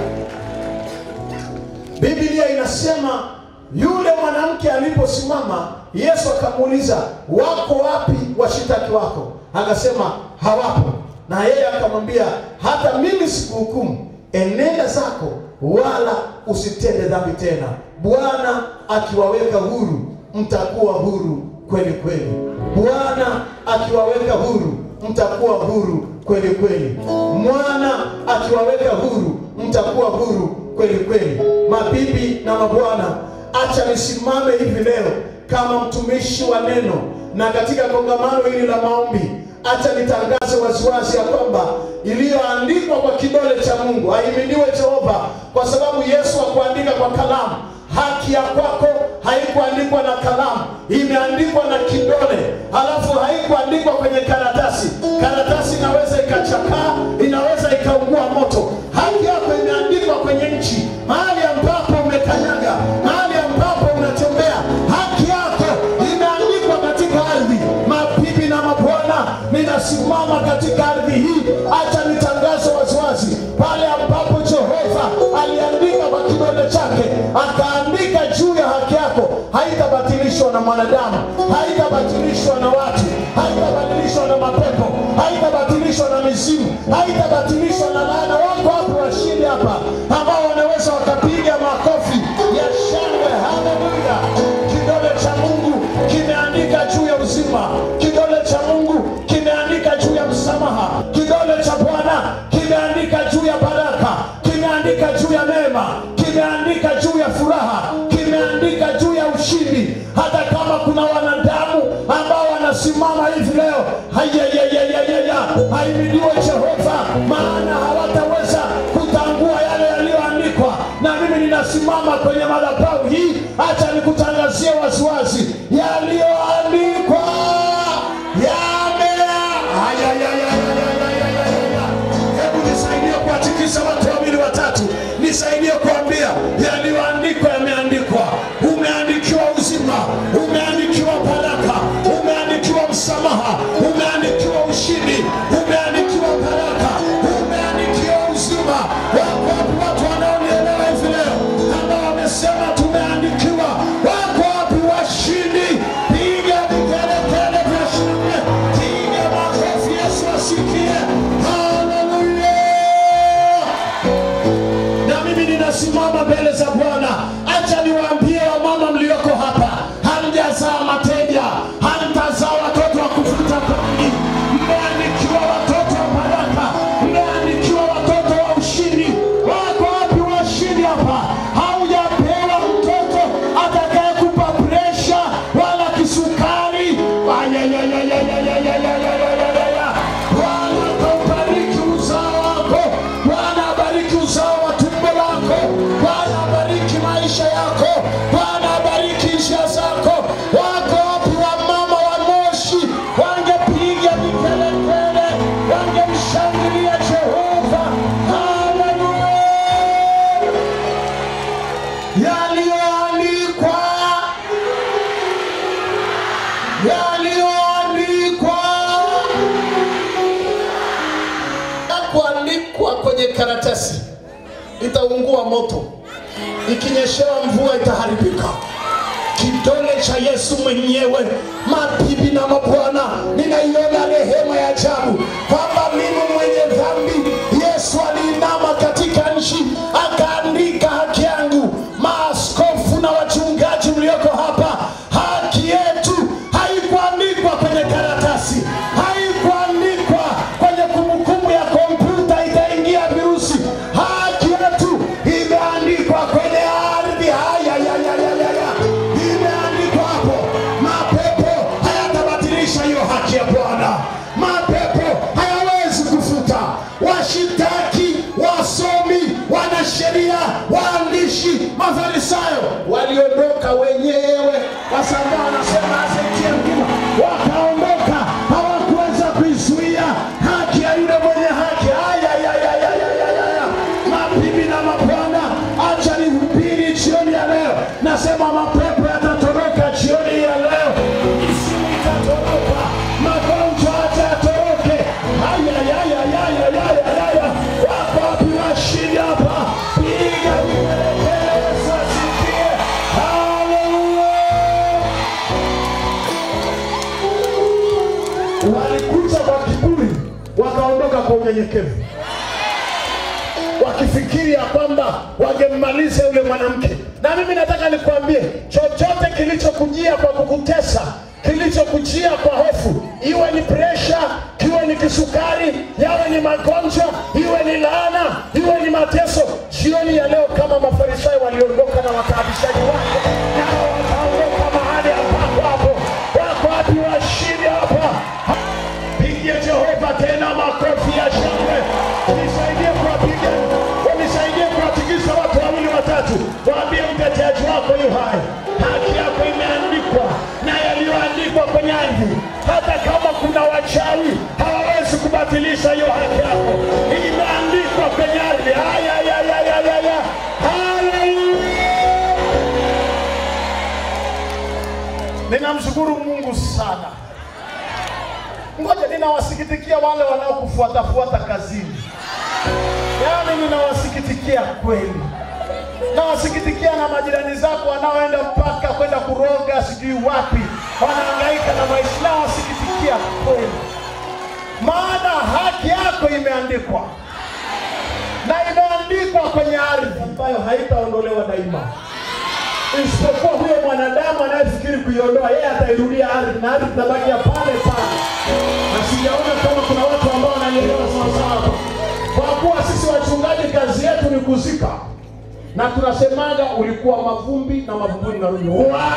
Biblia inasema yule mwanamke aliposimama, Yesu akamuuliza, wako wapi washitaki wako? Akasema hawapo. Na yeye akamwambia, hata mimi sikuhukumu, enenda zako, wala usitende dhambi tena. Bwana akiwaweka huru, mtakuwa huru kweli kweli. Bwana akiwaweka huru, mtakuwa huru kweli kweli. Mwana akiwaweka huru, mtakuwa huru kweli kweli. Mabibi na mabwana, acha nisimame hivi leo kama mtumishi wa neno, na katika kongamano hili la maombi, acha nitangaze waziwazi ya kwamba iliyoandikwa kwa kidole cha Mungu, ahimidiwe Jehova, kwa sababu Yesu hakuandika kwa kalamu. Haki ya kwako haikuandikwa na kalamu, imeandikwa na kidole, halafu haikuandikwa kwenye karatasi. Karatasi inaweza ikachakaa, inaweza ikaungua moto. Haki yako imeandikwa kwenye nchi, mahali ambapo umekanyaga, mahali ambapo unatembea, haki yako imeandikwa katika ardhi. Mabibi na mabwana, ninasimama katika ardhi hii, acha nitangaze waziwazi, pale ambapo Jehova aliandika kwa kidole chake, akaandika juu ya haki yako, haitabatilishwa na mwanadamu, haitabatilishwa na watu, haitabadilishwa na mapepo, haitabatilishwa na mizimu, haitabatilishwa na laana. Wako wapo washindi hapa ambao wanaweza wakapiga makofi ya shangwe. Haleluya! Kidole cha Mungu kimeandika juu ya uzima, kidole cha Mungu kimeandika juu ya msamaha, kidole cha Bwana kimeandika juu ya baraka, kimeandika juu ya neema, kimeandika juu ya furaha, kimeandika juu ya ushindi. Hata kama kuna wanadamu ambao wanasimama hivi leo, hayayayayaya, haimidiwe Jehova, maana hawataweza kutangua yale yaliyoandikwa. Na mimi ninasimama kwenye madhabahu hii, acha nikutangazie waziwazi yaliyoandikwa yamea. Hayayayayayayaya. Hebu nisaidie kuwatikisa watu wawili watatu, nisaidie kuambia yaliyoandikwa yameandikwa. Umeandikiwa uzima, umeandikiwa baraka, umeandikiwa msamaha, umeandikiwa ushindi. yaliyoandikwa kuandikwa kwenye karatasi itaungua moto, ikinyeshewa mvua itaharibika. Kidole cha Yesu mwenyewe, mabibi na mabwana, ninaiona rehema ya ajabu kwamba mimi mwenye dhambi, Yesu aliinama katika nchi akaandika haki yangu. Maaskofu na wachungaji mlioko hapa, haki yetu haikuandikwa kwenye karatasi, haikuandikwa kwenye kumbukumbu ya kompyuta itaingia virusi. Haki yetu imeandikwa kwenye ardhi. Haya, ya, ya, ya, ya, ya. Imeandikwa hapo. Mapepo hayatabatilisha hiyo haki ya Bwana. Mapepo hayawezi kufuta. Washitaki, wasomi, wanasheria, waandishi, mafarisayo waliondoka wenyewe, wasambaa wanasema asaitie mkima, wakaondoka, hawakuweza kuizuia haki ya yule mwenye haki. Aya, ya, ya, ya, ya, ya, ya, ya. Mabibi na mabwana, acha nihubiri jioni ya leo. Nasema mapepo yatatoroka jioni ya leo, isimu itatoroka, magonjwa acha yatoroke. Aya, ya, ya, ya, ya, ya, ya, ya, ya. Wako wapi washindi hapa? Piga vigelegele, Yesu asifiwe. Haleluya! walikuja kwa kiburi wakaondoka kwa unyenyekevu wakifikiri ya kwamba wangemmaliza yule mwanamke na mimi nataka nikwambie chochote kilichokujia kwa kukutesa kilichokujia kwa hofu iwe ni presha iwe ni kisukari yawe ni magonjwa iwe ni laana iwe ni mateso jioni ya leo kama mafarisayo waliondoka na wataabishaji wake nao wataondoka mahali ambapo hapo wako wapi washindi hapa pigie Jehova tena makofi ya shangwe, nisaidie kuwapiga, wanisaidie kuwatikisa watu wawili watatu, waambie mteteaji wako yu hai, haki yako imeandikwa na yaliyoandikwa kwenye ardhi. Hata kama kuna wachawi hawawezi kubatilisha hiyo haki yako, imeandikwa kwenye ardhi. Haya, ya, ya, ya, ya, ya. Haleluya! Ninamshukuru Mungu sana. Ngoja, ninawasikitikia wale wanaokufuatafuata kazini, yaani ninawasikitikia kweli. Nawasikitikia na majirani zako wanaoenda mpaka kwenda kuroga sijui wapi, wanahangaika na maisha. Nawasikitikia kweli, maana haki yako imeandikwa na imeandikwa kwenye ardhi ambayo haitaondolewa daima isipokuwa huyo mwanadamu anayefikiri kuiondoa, yeye atairudia ardhi na ardhi itabakia pale pale. Na sijaona kama kuna watu ambao wananielewa sawasawa hapa, kwa kuwa sisi wachungaji kazi yetu ni kuzika, na tunasemaga ulikuwa mavumbi na mavumbuni unarudi. Wa!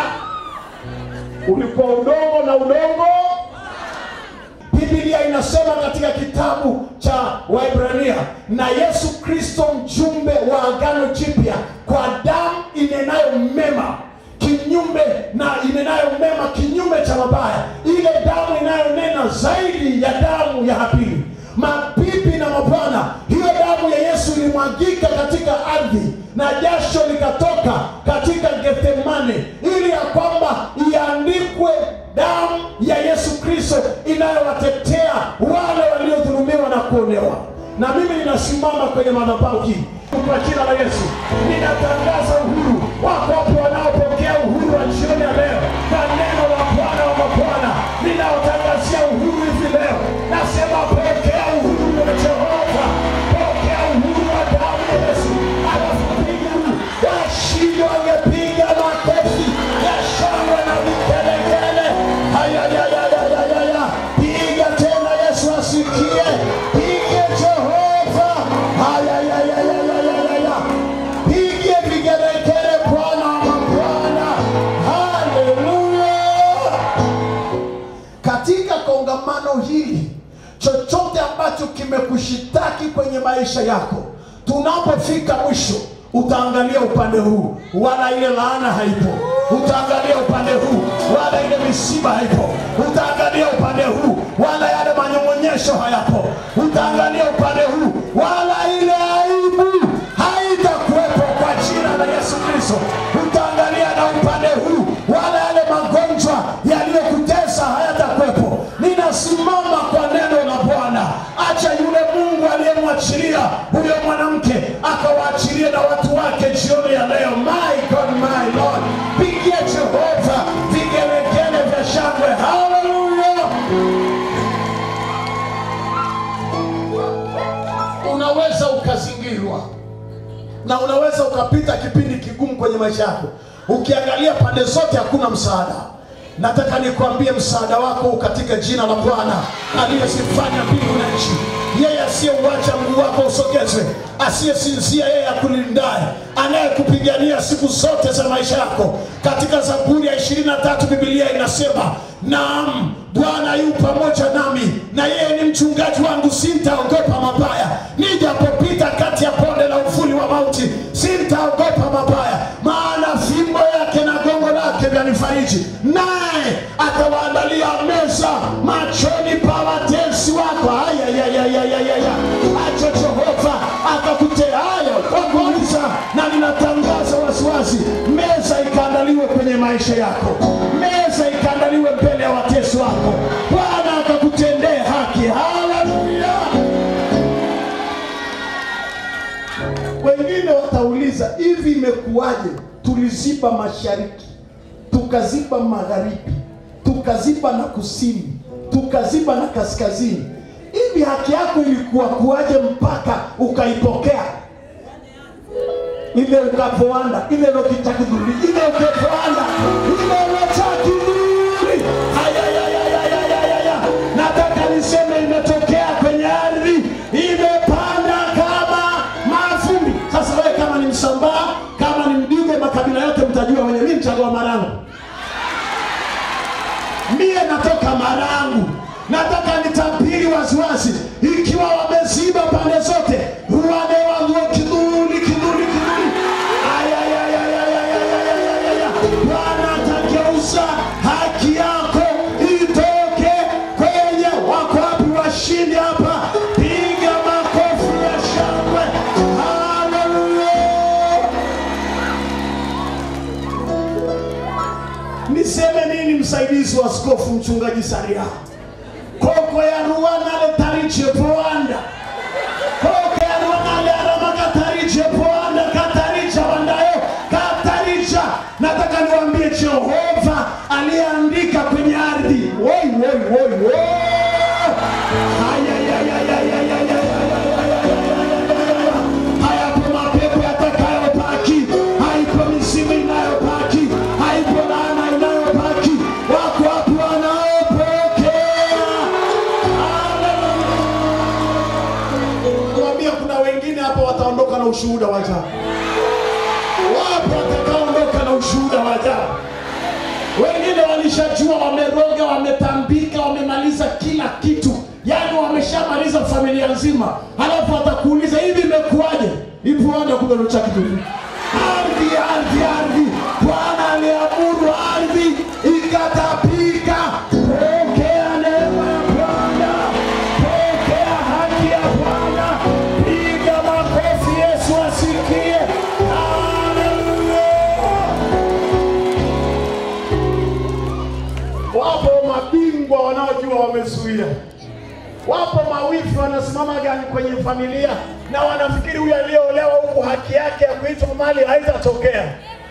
Ulikuwa udongo na udongo Biblia inasema katika kitabu cha Waebrania, na Yesu Kristo mjumbe wa agano jipya kwa damu inenayo mema kinyume na inenayo mema kinyume cha mabaya, ile damu inayonena zaidi ya damu ya Habili. Mabibi na mabwana, hiyo damu ya Yesu ilimwagika katika ardhi na jasho likatoka katika Gethsemane, ili ya kwamba iandikwe damu ya Yesu Kristo inayowatetea wale waliodhulumiwa na kuonewa. Na mimi ninasimama kwenye madhabahu hii kwa jina la Yesu, ninatangaza uhuru wako wapo wanaopokea uhuru wa jioni ya leo kwa neno la Bwana wa mabwana, ninaotangazia uhuru hivi leo. Nasema pokea uhuru wa Jehova, pokea uhuru wa damu ya Yesu. Alafu piga washindi wangepiga makofi ya shangwe na vigelegele. Haya, ya, ya, ya, ya, ya, ya. Piga tena, Yesu asikie. Pige Jehova. Haya, ya, ya, ya, ya, ya, ya, ya. Pige vigelegele Bwana wa mabwana. Haleluya katika kongamano hili, chochote ambacho kimekushitaki kwenye maisha yako, tunapofika mwisho utaangalia upande huu, wala ile laana haipo. Utaangalia upande huu, wala ile misiba haipo. Utaangalia upande huu, wala yale manyong'onyesho hayapo. Utaangalia upande huu, wala ile aibu haitakuwepo kwa jina la Yesu Kristo. Utaangalia na upande huu, wala yale magonjwa yaliyokutesa na unaweza ukapita kipindi kigumu kwenye maisha yako ukiangalia pande zote hakuna msaada nataka nikwambie msaada wako u katika jina la bwana aliyezifanya mbingu na nchi yeye asiyeuacha mguu wako usogezwe asiyesinzia yeye akulindaye anayekupigania siku zote za maisha yako katika zaburi ya 23 bibilia inasema naam bwana yu pamoja nami na yeye ni mchungaji wangu sintaogopa mabaya nijapopita kati ya bonde la uvuli wa mauti sintaogopa mabaya maana fimbo yake na gongo lake vyanifariji naye atawaandalia meza machoni pa watesi wako ayayayayayaya acho jehova akakutea hayo kwanza na ninatangaza wasiwasi meza ikaandaliwe kwenye maisha yako meza ikaandaliwe mbele ya watesi wako bwana akakutendee haki haleluya wengine watauliza hivi imekuwaje tuliziba mashariki tukaziba magharibi tukaziba na kusini tukaziba na kaskazini hivi haki yako ilikuwa kuwaje mpaka ukaipokea ile ukapoanda ile lokitakidhuri ile ukepoanda ile lotakidhuri hayayayayayayaya nataka niseme imetokea kwenye ardhi imepanda kama mavumbi sasa wewe kama ni msambaa kama ni mdige makabila yote mtajua wenye mi mchagua marangu mie natoka marangu nataka nitabiri waziwazi ikiwa wameziba pande zote ruane wangu kidhuli kidhuli kidhuli Ayayayayayayayayayaya. bwana atageuza haki yako itoke kwenye wako wapi washindi hapa piga makofi ya shangwe haleluya niseme nini msaidizi wa askofu mchungaji saria koko ya ruwanale tariche poanda koko ya ruwanale arama katariche poanda kataricha wandayo kataricha nataka niwaambie jehova aliyeandika kwenye ardhi woi woi woi woi hayapo mapepo yatakayopaki haipo misimu inayopaki haipo laana inayopaki wako wapi wanaopokea kuambia kuna wengine hapa wataondoka na ushuhuda wa ajabu wapo watakaondoka na ushuhuda wa ajabu wengine walishajua wameroga wametambika wamemaliza kila kitu yaani wameshamaliza familia nzima halafu atakuuliza hivi imekuwaje ipuanda kuberucha kitu ardhi ardhi ardhi bwana aliamuru ardhi ikatapika pokea neema ya bwana pokea haki ya bwana piga makofi yesu asikie haleluya wapo mabingwa wanaojua wamezuia wapo mawifi wanasimama gani kwenye familia na wanafikiri huyu aliyeolewa huku haki yake ya kuitwa mali haitatokea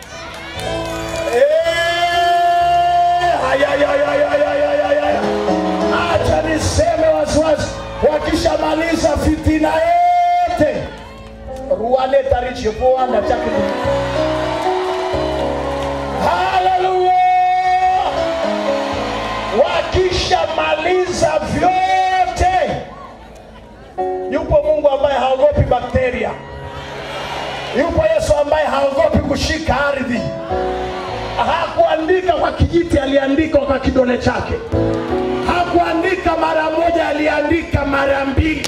Eh, hayayayayayayayaya. acha niseme wasiwasi wakishamaliza fitina yote ruwaletarichipoanda chake haleluya wakishamaliza vyote yupo mungu ambaye haogopi bakteria yupo yesu ambaye haogopi kushika ardhi hakuandika kwa kijiti aliandika kwa kidole chake hakuandika mara moja aliandika mara mbili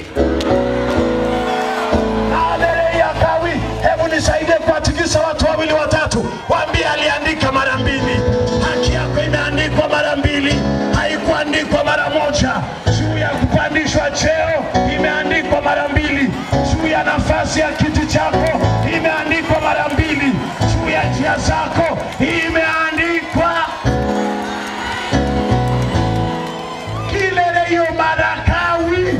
Haleluya kawi hebu nisaidie kuwatikisa watu wawili watatu waambie aliandika mara mbili haki yako imeandikwa mara mbili haikuandikwa mara moja juu ya kupandishwa cheo imeandikwa mara mbili juu ya nafasi ya kiti chako imeandikwa mara mbili juu ya njia zako imeandikwa kilele hiyo marakawi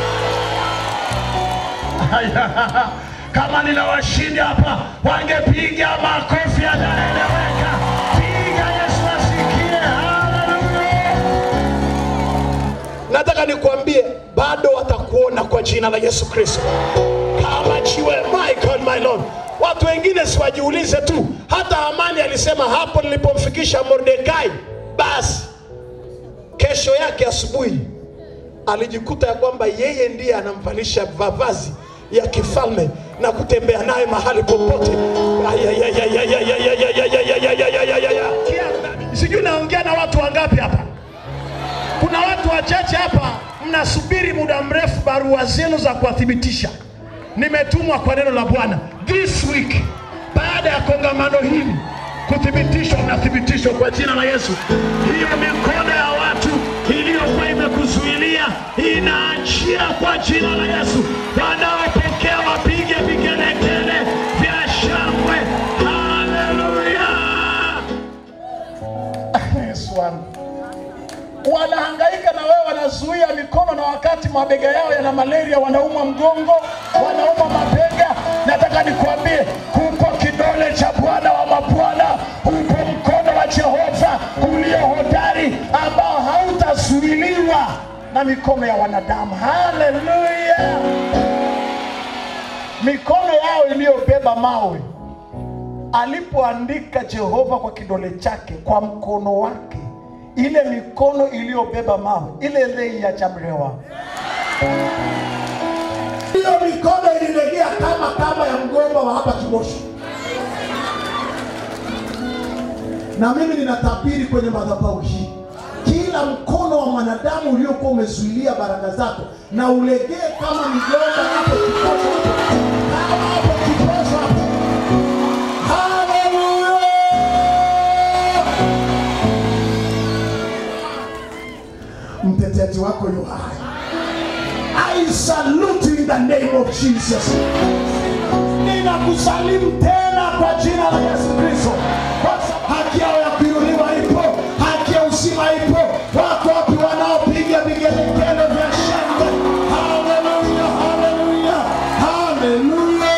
kama nina washindi hapa wangepiga makofi yanaeleweka piga yesu asikie haleluya nataka nikuambie bado wataku kuona kwa jina la Yesu Kristo kama jiwe. My God, my Lord. Watu wengine siwajiulize tu, hata Hamani alisema hapo nilipomfikisha Mordekai, basi kesho yake asubuhi alijikuta ya kwamba yeye ndiye anamvalisha mavazi ya kifalme na kutembea naye mahali popote. Sijui naongea na watu wangapi hapa. Kuna watu wachache hapa mnasubiri muda mrefu barua zenu za kuwathibitisha. Nimetumwa kwa neno la Bwana this week, baada ya kongamano hili kuthibitishwa, unathibitishwa kwa jina la Yesu. Hiyo mikono ya watu iliyokuwa imekuzuilia inaachia kwa jina la Yesu. Wanaopokea wapige vigelegele vya shangwe. Haleluya! Yesu wangu wanahangaika na wewe, wanazuia mikono, na wakati mabega yao yana malaria, wanaumwa mgongo, wanaumwa mabega. Nataka nikwambie, huko kidole cha Bwana wa mabwana, huko mkono wa Jehova ulio hodari, ambao hautazuiliwa na mikono ya wanadamu. Haleluya! Mikono yao iliyobeba mawe alipoandika Jehova kwa kidole chake, kwa mkono wake, ile mikono iliyobeba mawe ile ile yachamrewa. hiyo mikono ililegea kama kama ya mgomba wa hapa Kibosho. Na mimi ninatabiri kwenye madhabahu hii, kila mkono wa mwanadamu uliokuwa umezuilia baraka zako na ulegee kama migomba hapo Kibosho, hapo. kama hapo Kibosho hapo. Haleluya! Mtetezi wako yu hai. I salute you in the name of Jesus. Ninakusalimu tena kwa jina la Yesu Kristo. Kwa sababu Haki yao ya kuinuliwa ipo, haki ya uzima ipo. Wako wapi wanaopiga vigelegele vya shangwe? Haleluya, haleluya, haleluya.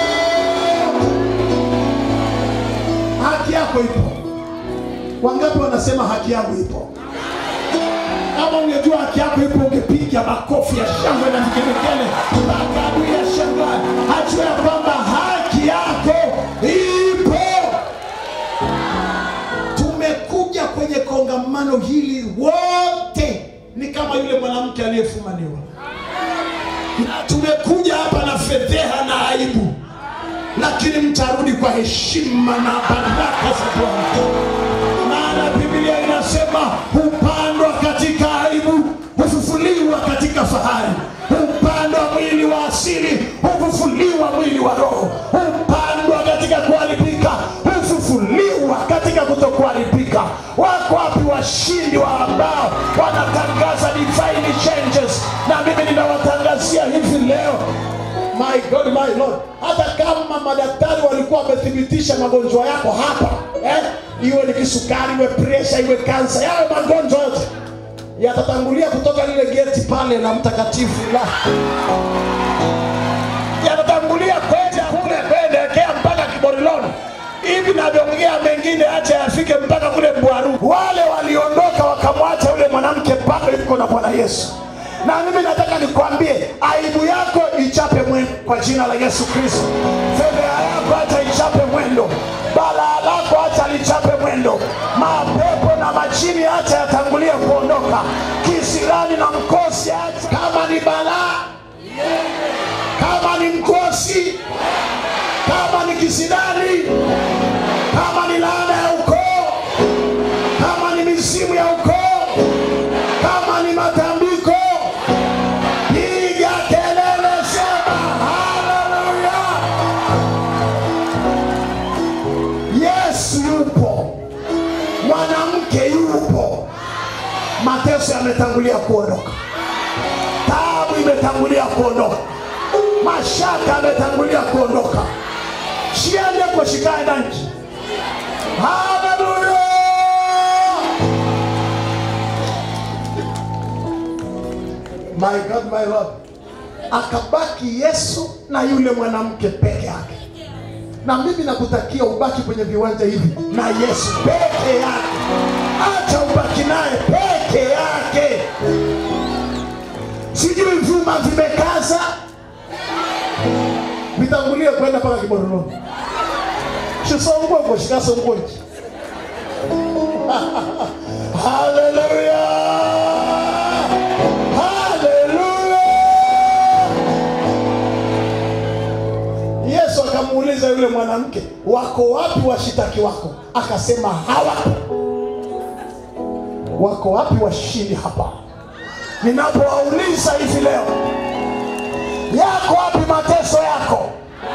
Haki yako ipo. Wangapi wanasema haki yangu ipo? Kama ungejua haki yako ipo, ungepiga makofi ya shangwe na vigelegele mpaka adui ya shangwe ajue ya kwamba haki yako ipo. Tumekuja kwenye kongamano hili wote ni kama yule mwanamke aliyefumaniwa, na tumekuja hapa na fedheha na aibu, lakini mtarudi kwa heshima na baraka za Bwana maana Biblia inasema hupandwa katika aibu, hufufuliwa katika fahari. Hupandwa mwili wa asili, hufufuliwa mwili wa roho. Hupandwa katika kuharibika, hufufuliwa katika kutokuharibika. Wako wapi washindi wa ambao wanatangaza divine changes? Na mimi ninawatangazia hivi leo My God, my Lord. Hata kama madaktari walikuwa wamethibitisha magonjwa yako hapa eh? iwe ni kisukari, iwe presha, iwe kansa, yawe magonjwa yote yatatangulia kutoka lile geti pale la mtakatifu la yatatangulia kwenda kule kuelekea mpaka Kiboriloni hivi navyoongea mengine acha yafike mpaka kule Mbwaru. Wale waliondoka wakamwacha yule mwanamke bado yuko na Bwana Yesu. Na mimi nataka nikwambie, aibu yako ichape mwendo kwa jina la Yesu Kristo. Fedheha yako acha ichape mwendo, balaa lako acha lichape mwendo, mapepo na majini acha yatangulie kuondoka, kisirani na mkosi acha. Kama ni balaa, kama ni mkosi, kama ni kisirani, kama ni laana ya ukoo, kama ni mizimu ya ukoo, kama ni matambiko, piga kelele, sema haleluya! Yesu yupo, mwanamke yupo, mateso yametangulia kuondoka, taabu imetangulia kuondoka, mashaka yametangulia kuondoka, shiende kushikae nchi. Haleluya! My God, my Lord. Akabaki Yesu na yule mwanamke peke yake. Na mimi nakutakia ubaki kwenye viwanja hivi na Yesu peke yake. Acha ubaki naye peke yake. Sijui vyuma vimekaza, kulia kwenda mpaka kibororoni shisongue ngo shikasongue haleluya haleluya yesu akamuuliza yule mwanamke wako wapi washitaki wako akasema hawapo wako wapi washindi hapa ninapowauliza hivi leo yako wapi mateso yako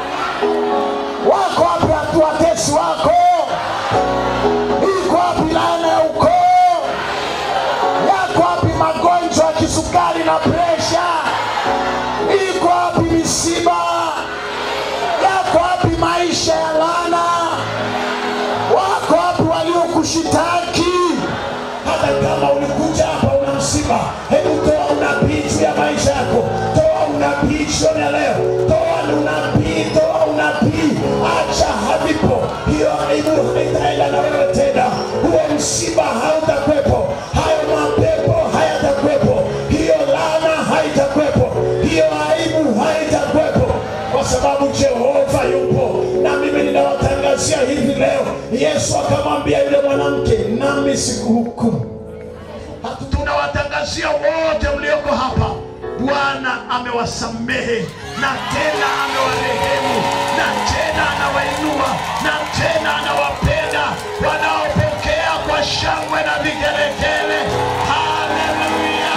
wako wapi watu watesi wako iko wapi laana ya ukoo yako wapi magonjwa ya kisukari na presha iko wapi misiba yako wapi maisha ya laana wako wapi waliokushitaki hata kama ulikuja hapa una msiba hebu toa unabii juu ya maisha yako toa unabii jioni ya leo toa unabii toa unabii acha havipo hiyo aibu haitaenda na wewe tena huo msiba hautakwepo hayo mapepo hayatakwepo hiyo laana haitakwepo hiyo aibu haitakwepo kwa sababu jehova yupo na mimi ninawatangazia hivi leo yesu akamwambia yule mwanamke nami sikuhukumu Hatu- tunawatangazia wote mlioko hapa bwana amewasamehe na tena amewarehemu na tena anawainua na tena anawapenda wanaopokea kwa shangwe na vigelegele haleluya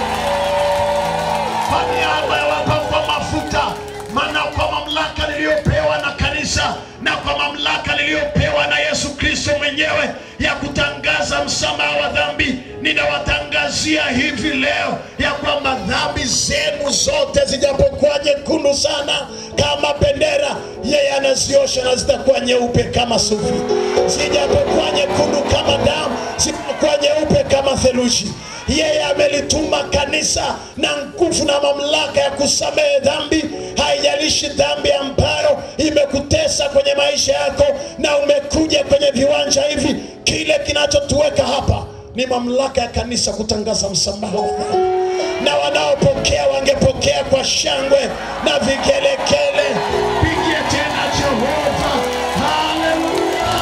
kwa niaba ya wapakwa mafuta maana kwa mamlaka niliyopewa na kanisa na kwa mamlaka niliyopewa na yesu kristo mwenyewe ya kutangaza msamaha wa dhambi ninawatangazia hivi leo ya kwamba dhambi zenu zote zijapokuwa nyekundu sana kama bendera yeye anaziosha na zitakuwa nyeupe kama sufi zijapokuwa nyekundu kama damu zitakuwa nyeupe kama theluji yeye amelituma kanisa na nguvu na mamlaka ya kusamehe dhambi haijalishi dhambi ambayo imekutesa kwenye maisha yako na umekuja kwenye viwanja hivi kile kinachotuweka hapa ni mamlaka ya kanisa kutangaza msamaha wa dhambi na wanaopokea wangepokea kwa shangwe na vikelekele pigie tena jehova haleluya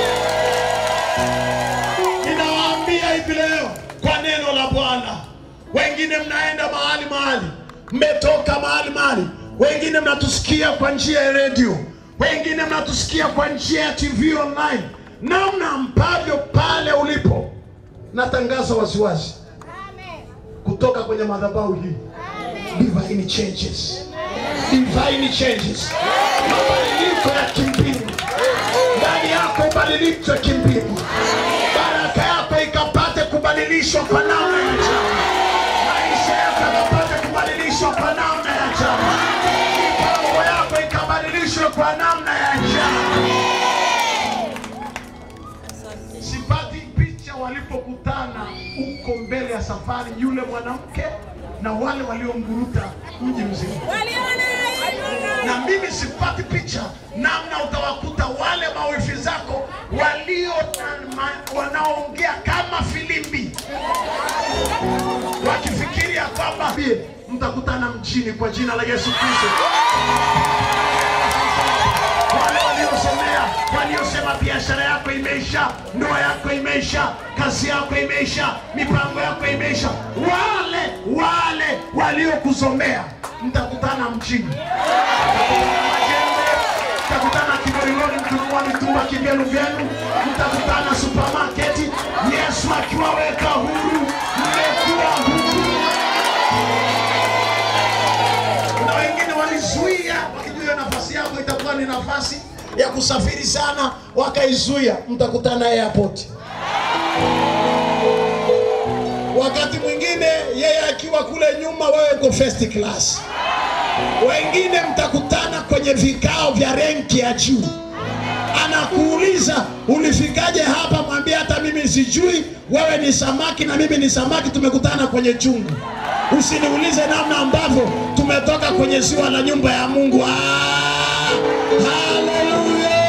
ninawaambia hivi leo kwa neno la bwana wengine mnaenda mahali mahali mmetoka mahali mahali wengine mnatusikia kwa njia ya redio wengine mnatusikia kwa njia ya tv online namna ambavyo pale ulipo natangaza waziwazi kutoka kwenye madhabahu hii divine changes divine changes mabadiliko ya kimbingu ndani yako ubadiliko ya kimbingu baraka yako ikapate kubadilishwa kwa namna ya ajabu maisha yako yakapate kubadilishwa kwa namna ya ajabu mipango yako ikabadilishwe kwa namna ya ajabu sipati picha walipokutana huko mbele ya safari yule mwanamke na wale waliomguruta mji mzima na mimi sipati picha namna utawakuta wale mawifi zako walio na ma- wanaoongea kama filimbi wakifikiria kwamba "Bie, mtakutana mjini kwa jina la yesu kristo wale waliosomea waliosema biashara yako imeisha ndoa yako imeisha kazi yako imeisha mipango yako imeisha wale wale waliokusomea mtakutana mjini mtakutana kigoriloni mkinunua mitumba kivyenu vyenu mtakutana supamaketi yesu akiwaweka huru mmekuwa huru na wengine walizuia wakijua nafasi yako itakuwa ni nafasi ya kusafiri sana wakaizuia mtakutana airport wakati mwingine yeye akiwa kule nyuma wewe uko first class wengine mtakutana kwenye vikao vya renki ya juu anakuuliza ulifikaje hapa mwambie hata mimi sijui wewe ni samaki na mimi ni samaki tumekutana kwenye chungu usiniulize namna ambavyo tumetoka kwenye ziwa la nyumba ya mungu ah, haleluya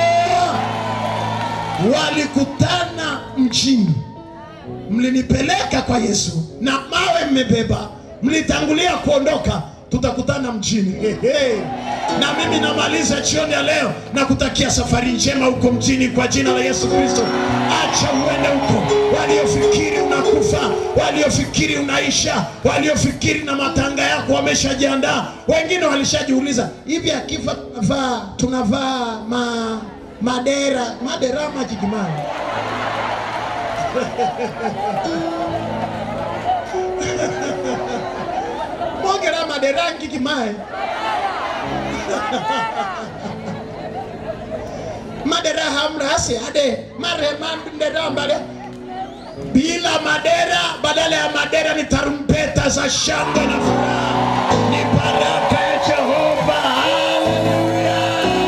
walikutana mjini mlinipeleka kwa yesu na mawe mmebeba mlitangulia kuondoka tutakutana mjini Ehe. na mimi namaliza jioni ya leo na kutakia safari njema huko mjini kwa jina la Yesu Kristo. Acha uende huko, waliofikiri unakufa, waliofikiri unaisha, waliofikiri na matanga yako wameshajiandaa. Wengine walishajiuliza hivi, akifa tunavaa tunavaa ma, madera madera majigimani mogera madera ngigimae madera hamrasi ade mare madera mbale bila madera badala ya madera ni tarumbeta za shangwe na furaha ni baraka ya jehova haleluya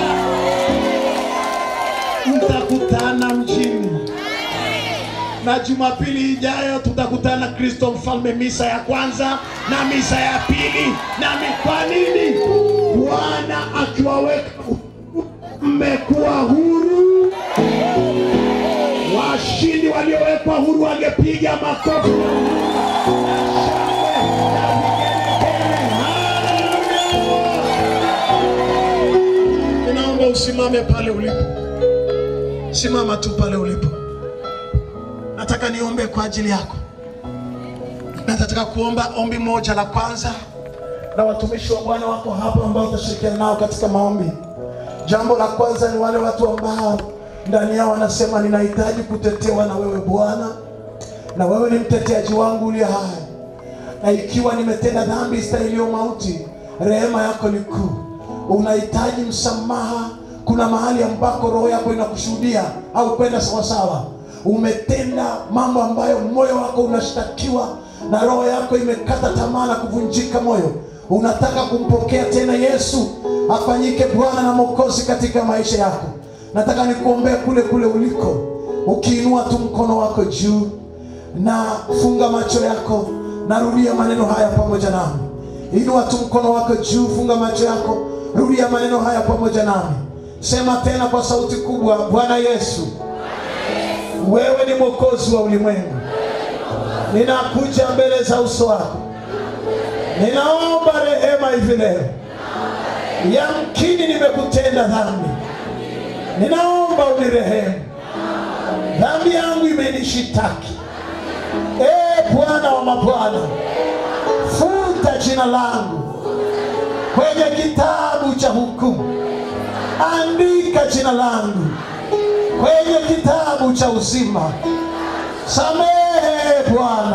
mtakutana mjini na jumapili ijayo tutakutana kristo mfalme misa ya kwanza na misa ya pili na mi- kwa nini bwana akiwaweka mmekuwa huru washindi waliowekwa huru wangepiga makofi na shangwe na vigelegele. Haleluya! ninaomba usimame pale ulipo simama tu pale ulipo nataka niombe kwa ajili yako na nataka kuomba ombi moja la kwanza na watumishi wa bwana wako hapa ambao utashirikiana nao katika maombi jambo la kwanza ni wale watu ambao ndani yao wanasema ninahitaji kutetewa na wewe bwana na wewe ni mteteaji wangu uliye hai na ikiwa nimetenda dhambi stahilio mauti rehema yako ni kuu unahitaji msamaha kuna mahali ambako roho yako inakushuhudia au kwenda sawasawa umetenda mambo ambayo moyo wako unashtakiwa na roho yako imekata tamaa na kuvunjika moyo unataka kumpokea tena yesu afanyike bwana na mwokozi katika maisha yako nataka nikuombea kule kule uliko ukiinua tu mkono wako juu na funga macho yako narudia maneno haya pamoja nami inua tu mkono wako juu funga macho yako rudia maneno haya pamoja nami sema tena kwa sauti kubwa bwana yesu wewe ni mwokozi wa ulimwengu ninakuja mbele za uso wako ninaomba rehema hivi leo yamkini nimekutenda dhambi ninaomba unirehemu dhambi yangu imenishitaki ee bwana wa mabwana futa jina langu kwenye kitabu cha hukumu andika jina langu kwenye kitabu cha uzima samehe bwana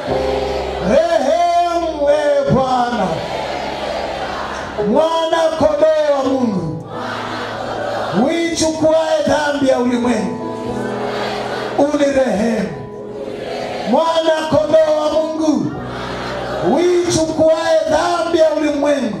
rehemu e bwana mwana kondoo wa mungu uichukuae dhambi ya ulimwengu unirehemu mwana kondoo wa mungu uichukuae dhambi ya ulimwengu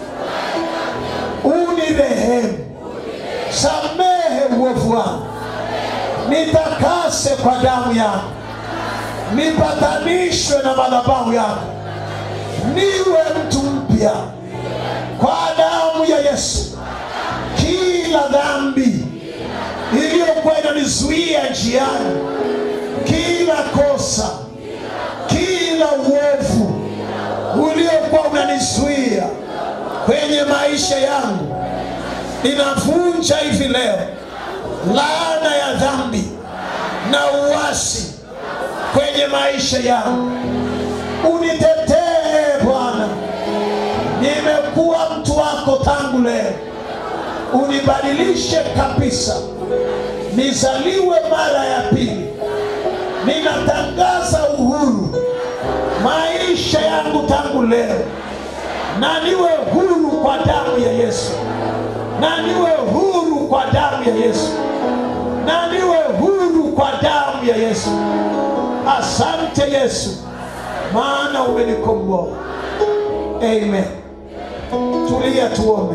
unirehemu samehe uovu wangu nitakase kwa damu yako nipatanishwe na madhabahu yako niwe mtu mpya kwa damu ya yesu kila dhambi iliyokuwa inanizuia njiani kila kosa kila uovu uliokuwa unanizuia kwenye maisha yangu ninavunja hivi leo laana ya dhambi na uasi kwenye maisha yangu unitetee bwana nimekuwa mtu wako tangu leo unibadilishe kabisa nizaliwe mara ya pili ninatangaza uhuru maisha yangu tangu leo na niwe huru kwa damu ya yesu na niwe huru kwa damu ya yesu na niwe huru kwa damu ya yesu asante yesu maana umenikomboa amen tulia tuombe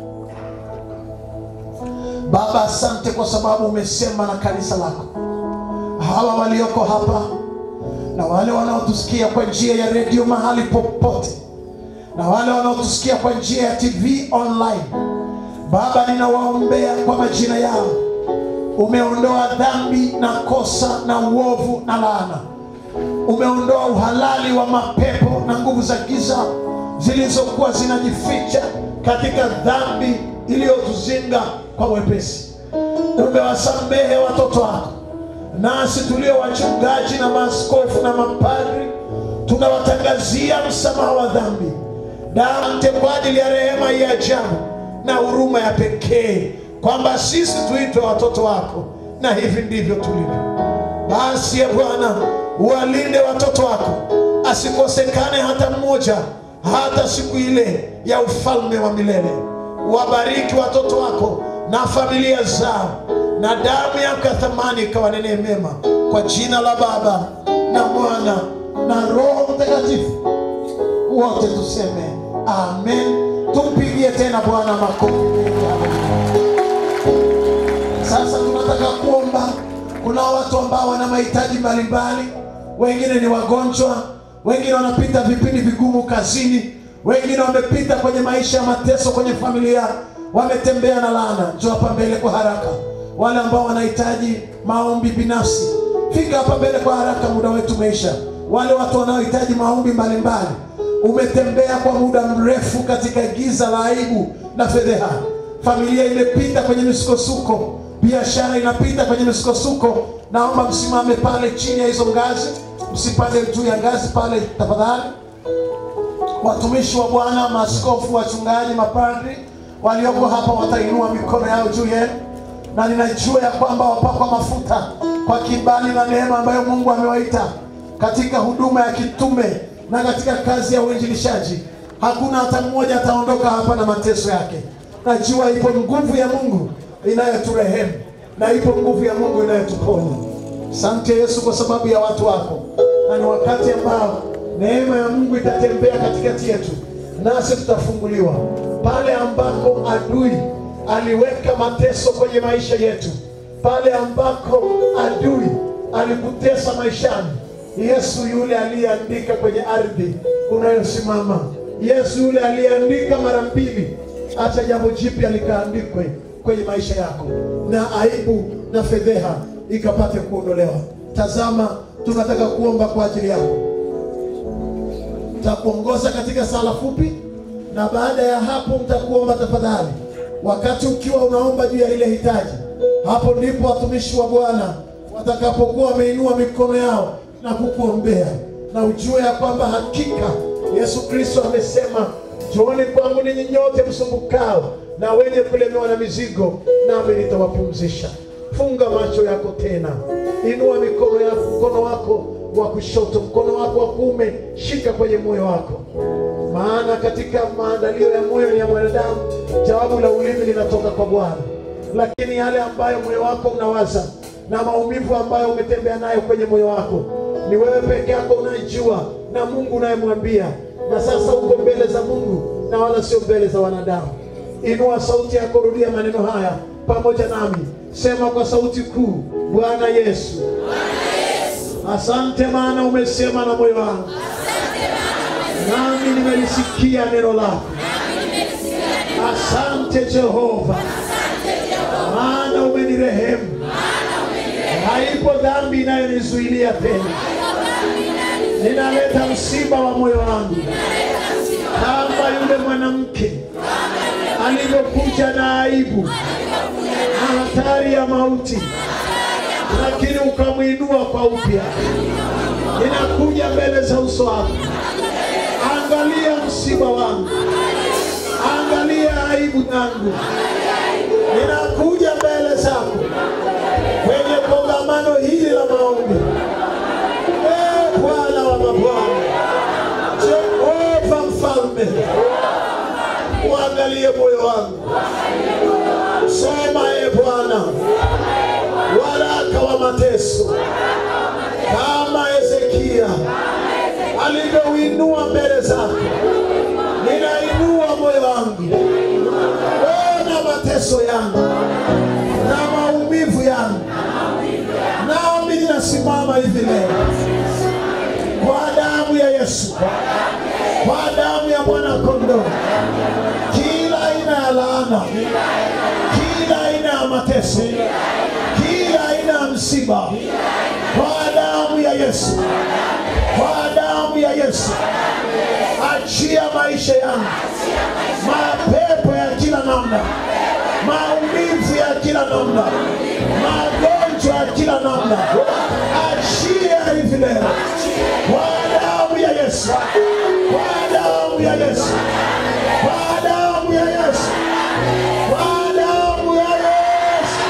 baba asante kwa sababu umesema na kanisa lako hawa walioko hapa na wale wanaotusikia kwa njia ya redio mahali popote na wale wanaotusikia kwa njia ya tv online baba ninawaombea kwa majina yao umeondoa dhambi na kosa na uovu na laana umeondoa uhalali wa mapepo na nguvu za giza zilizokuwa zinajificha katika dhambi iliyotuzinga kwa wepesi. Umewasamehe watoto wako, nasi tulio wachungaji na maaskofu na mapadri tunawatangazia msamaha wa dhambi. Dante kwa ajili ya rehema hii ya ajabu na huruma ya pekee, kwamba sisi tuitwe watoto wako, na hivi ndivyo tulivyo. Basi ye Bwana, uwalinde watoto wako, asikosekane hata mmoja, hata siku ile ya ufalme wa milele. Wabariki watoto wako na familia zao, na damu yako ya thamani ikawanenee mema, kwa jina la Baba na Mwana na Roho Mtakatifu. Wote tuseme amen. Tumpigie tena Bwana makofi mengi. Sasa tunataka kuomba. Kuna watu ambao wana mahitaji mbalimbali, wengine ni wagonjwa, wengine wanapita vipindi vigumu kazini, wengine wamepita kwenye maisha ya mateso kwenye familia, wametembea na laana. Njoo hapa mbele kwa haraka. Wale ambao wanahitaji maombi binafsi, fika hapa mbele kwa haraka, muda wetu umeisha. Wale watu wanaohitaji maombi mbalimbali, umetembea kwa muda mrefu katika giza la aibu na fedheha familia imepita kwenye misukosuko, biashara inapita kwenye misukosuko. Naomba msimame pale chini ya hizo ngazi, msipande juu ya ngazi pale tafadhali. Watumishi wa Bwana, maaskofu, wachungaji, mapadri walioko hapa watainua mikono yao juu yenu, na ninajua ya kwamba wapakwa mafuta kwa kibali na neema ambayo Mungu amewaita katika huduma ya kitume na katika kazi ya uinjilishaji. Hakuna hata mmoja ataondoka hapa na mateso yake. Najua ipo nguvu ya Mungu inayoturehemu na ipo nguvu ya Mungu inayotuponya. Asante Yesu kwa sababu ya watu wako, na ni wakati ambao neema ya Mungu itatembea katikati yetu, nasi tutafunguliwa pale ambako adui aliweka mateso kwenye maisha yetu, pale ambako adui alikutesa maishani. Yesu yule aliyeandika kwenye ardhi unayosimama, Yesu yule aliyeandika mara mbili acha jambo jipya likaandikwe kwenye maisha yako, na aibu na fedheha ikapate kuondolewa. Tazama, tunataka kuomba kwa ajili yako. Takuongoza katika sala fupi, na baada ya hapo mtakuomba tafadhali. Wakati ukiwa unaomba juu ya ile hitaji, hapo ndipo watumishi wa Bwana watakapokuwa wameinua mikono yao na kukuombea, na ujue ya kwamba hakika Yesu Kristo amesema Njooni kwangu ninyi nyote msumbukao na wenye kulemewa na mizigo, nami nitawapumzisha. Funga macho yako tena, inua mikono yako, mkono wako wa kushoto, mkono wako wa kuume, shika kwenye moyo wako, maana katika maandalio ya moyo ni ya mwanadamu, jawabu la ulimi linatoka kwa Bwana. Lakini yale ambayo moyo wako unawaza na maumivu ambayo umetembea nayo kwenye moyo wako, ni wewe peke yako unayejua na Mungu unayemwambia na sasa uko mbele za Mungu na wala sio mbele za wanadamu. Inua sauti yako, rudia maneno haya pamoja nami, sema kwa sauti kuu: Bwana Yesu, asante maana umesema na moyo wangu, nami nimelisikia neno lako. Asante Jehova, maana umenirehemu. Haipo dhambi inayonizuilia tena ninaleta msiba wa moyo wangu kama yule mwanamke alivyokuja na aibu na hatari ya mauti, lakini ukamwinua kwa upya. Ninakuja mbele za uso wako, angalia msiba wangu, angalia aibu zangu. Ninakuja mbele zako kwenye kongamano hili la maombi. Ee Bwana wa mabwana, Jehova mfalme, uangalie moyo wangu. Soma e Bwana waraka wa mateso kama Hezekia alivyouinua mbele zako, ninainua moyo wangu. Ona mateso yangu na maumivu yangu, nami ninasimama hivi leo kwa damu ya Yesu, kwa damu ya mwana kondoo, kila aina ya laana, kila aina ya mateso, kila aina ya msiba, kwa damu ya Yesu, kwa damu ya Yesu, achia maisha yangu, mapepo namna, magonjwa ya kila namna, achia hivi leo kwa damu ya Yesu, kwa damu ya Yesu, kwa damu ya Yesu, kwa damu ya Yesu.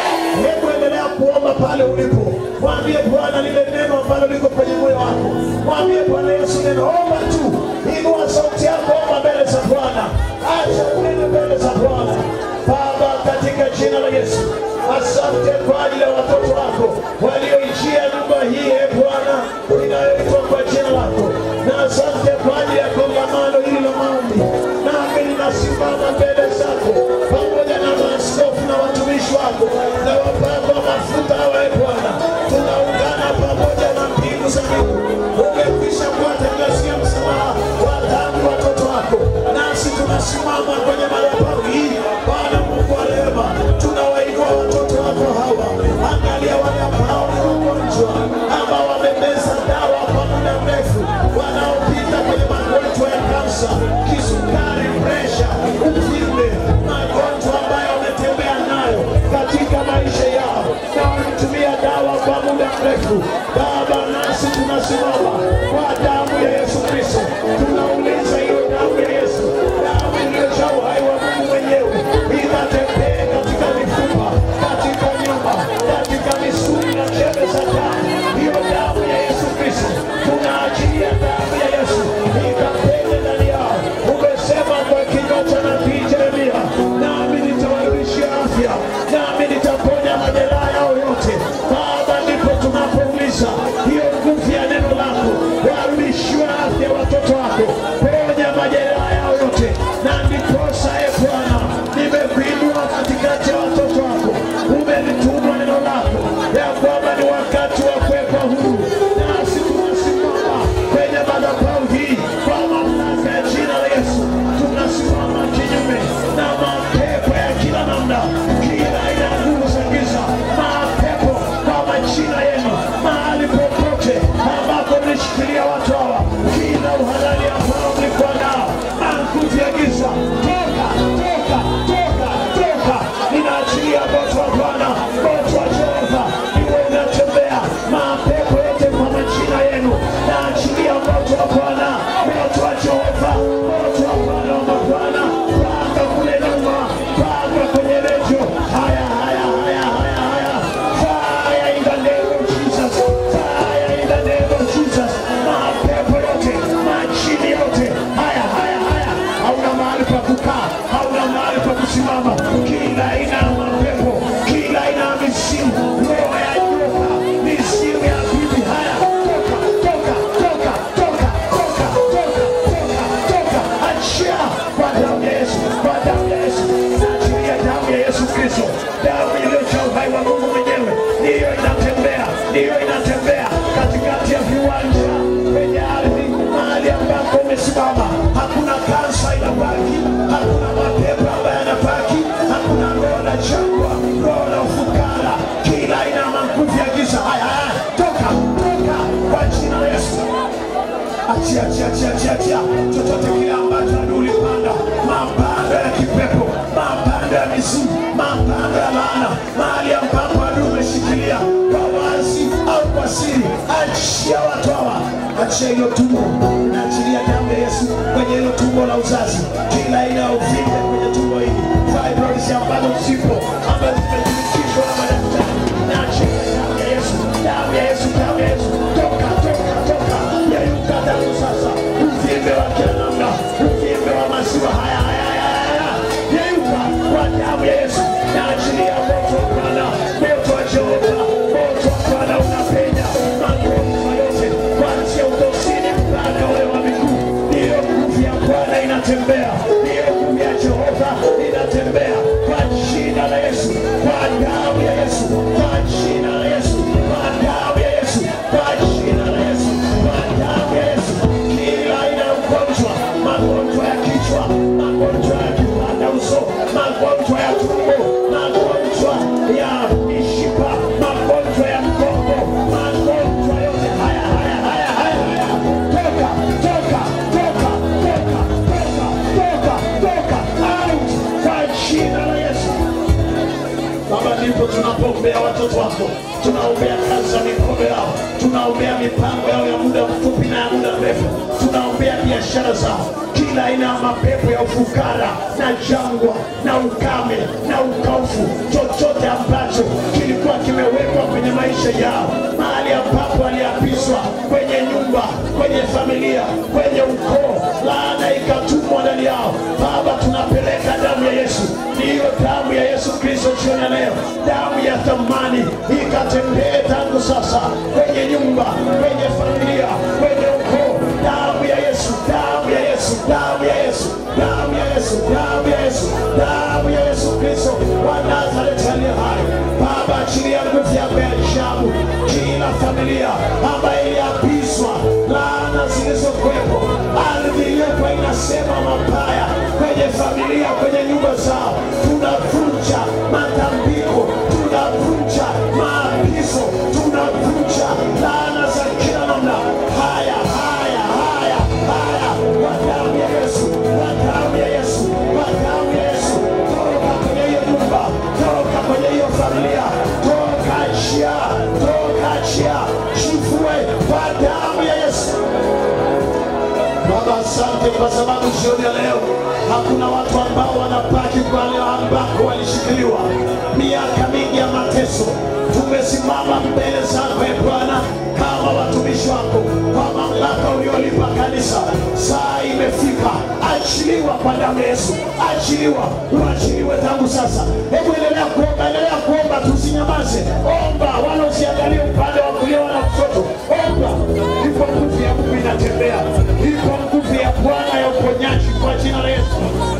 Hebu endelea kuomba pale ulipo, mwambie Bwana lile neno ambalo liko kwenye moyo wako, mwambie Bwana Yesu neno. Omba tu, inua sauti yako, omba mbele za Bwana, acha unene mbele za Bwana. Baba, katika jina la Yesu, asante kwa ajili ya watoto wako walioijia nyumba hii, e Bwana, inayoitwa kwa jina lako, na asante kwa ajili ya kongamano hili la maombi, nami ninasimama mbele zako pamoja na maaskofu na watumishi wako na wapakwa mafuta hawa, e Bwana, tunaungana pamoja na mbingu za mbingu. Umekwisha kuwatangazia msamaha wa dhambi watoto wako, nasi tunasimama kwenye madhabahu hii, Bwana Mungu wa rehema, tunawainua watoto wako hawa. Angalia wale ambao ni wagonjwa, ambao wamemeza dawa kwa muda mrefu, wanaopita kwenye magonjwa ya kansa, kisukari, presha, uvimbe, magonjwa ambayo wametembea nayo katika maisha yao na wametumia dawa kwa muda mrefu. Baba, nasi tunasimama kwa damu ya Yesu Kristo, tunauliza hiyo damu ya Yesu, damu iliyojaa uhai wa Mungu mwenyewe, ikatembee katika mifupa, katika nyama, katika misuli na chembe za damu. Hiyo damu ya Yesu Kristo, tunaachilia damu ya Yesu ikapende ndani yao. Umesema kwa kinywa cha nabii Yeremia, nami nitawarudishia afya, nami nitaponya majeraha yao yote. Baba, ndipo tunapouliza hiyo nguvu ya neno lako, warudishiwe afya watoto wako, ponya majeraha yao yote, na ndiposa e Bwana, nimekuinua katikati ya watoto wako, umenituma neno lako ya kwamba ni wakati wa kuwekwa huru, nasi tunasimama kwenye madhabahu hii kwa mamlaka ya jina la Yesu, tunasimama kinyume na mapepo ya kila namna, kila aina ya nguvu za giza, mapepo kwa majina yenu, mahali popote ambapo mlishikilia watu hawa, kila uhalali ambao mlikuwa nao, na nguvu ya giza, toka, toka, toka, toka, ninaachilia moto wa Bwana, moto wa Jehova, iwe unatembea mapepo yote kwa majina yenu, naachilia moto wa Bwana, moto wa Jehova, moto wa Bwana wa mabwana, panga kule nyuma, panga kwenye redio, haya, haya, haya, haya, haya, fire in the name of Jesus, fire in the name of Jesus, mapepo yote, majini yote, haya, haya, haya, hauna mahali pa kukaa, hauna mahali pa kusimama, kila aina ya mapepo, kila aina ya misimu, roho ya nyoka, misimu ya bibi, haya, toka, toka, toka, toka, toka, toka, toka, toka, achia kwa damu ya Yesu, kwa damu ya Yesu, naachilia damu ya Yesu Kristo, damu iliyojaa uhai wa Mungu mwenyewe, ndiyo inatembea, ndiyo inatembea katikati ya viwanja kwenye ardhi, mahali ambako umesimama, hakuna kansa inabaki, hakuna mapepo ambayo yanabaki, hakuna roho la jangwa, roho la ufukara, kila aina ya maguvu ya giza, haya haya, toka, toka kwa jina la Yesu achia achia achia achia achia chochote kile ambacho adui ulipanda mapando ya kipepo mapando ya mizimu mapando ya laana mahali ambapo adui umeshikilia kwa wazi au kwa siri achia watu hawa achia hilo tumbo naachilia damu ya yesu kwenye hilo tumbo la uzazi kila aina ya uvimbe kwenye tumbo hili fibroids ambazo zipo ambazo zimethibitishwa na madaktari naachilia damu ya yesu damu ya yesu damu ya yesu toka toka toka yayuka damu sasa uvimbe wa kila namna uvimbe wa maziwa haya haya haya haya yayuka kwa damu ya yesu naachilia moto wa bwana moto wa jehova moto wa bwana unapenya magonjwa yote kuanzia utosini mpaka ule wa miguu ndiyo nguvu ya bwana inatembea ndiyo nguvu ya jehova inatembea kwa jina la yesu kwa damu ya yesu kwa jina la yesu kwa damu ya yesu kwa jina la yesu kwa damu ya yesu kila aina ya ugonjwa magonjwa ya kichwa magonjwa ya kipanda uso magonjwa ya tumbo magonjwa ya mishipa magonjwa ya mgongo magonjwa yote haya haya haya haya haya toka toka toka toka toka toka toka out tunapoombea watoto wako, tunaombea kazi za mikono yao, tunaombea mipango yao ya muda mfupi na ya muda mrefu, tunaombea biashara zao, kila aina ya mapepo ya ufukara na jangwa na ukame na ukaufu, chochote ambacho kilikuwa kimewekwa kwenye maisha yao, mahali ambapo waliapizwa kwenye nyumba, kwenye familia, kwenye ukoo, laana ikatumwa ndani yao. Baba, tunapeleka damu ya Yesu, ndiyo damu ya Yesu Kristo jioni ya leo, damu ya thamani ikatembee tangu sasa kwenye nyumba, kwenye familia, kwenye ukoo, damu ya Yesu, damu ya Yesu, damu ya Yesu, damu ya Yesu, damu ya Yesu, damu ya Yesu Kristo wa Nazareti aliye hai. Baba, achilia nguvu yako ya ajabu kila familia ambayo iliapizwa laana zilizokuwepo, ardhi iliyokuwa inasema mabaya kwenye familia, kwenye nyumba zao, tunavunja matambiko, tunavunja maagizo, tunavunja laana za kila namna. Haya, haya, haya, haya, kwa damu ya Yesu, kwa damu ya Yesu, kwa damu ya Yesu, toka kwenye hiyo nyumba, toka kwenye hiyo familia, toka achia, toka achia, chifue kwa damu ya Yesu. Baba, asante kwa sababu jioni ya leo hakuna watu ambao wanabaki pale ambako walishikiliwa miaka mingi ya mateso. Tumesimama mbele zako e Bwana kama watumishi wako kwa mamlaka uliolipa kanisa. Saa imefika, achiliwa kwa damu ya Yesu, achiliwa, uachiliwe tangu sasa. Hebu endelea kuomba, endelea kuomba, tusinyamaze. Omba wala usiangalie upande wa kulia wala kushoto. Omba, ipo nguvu ya Mungu inatembea, ipo nguvu ya Bwana ya uponyaji kwa jina la Yesu.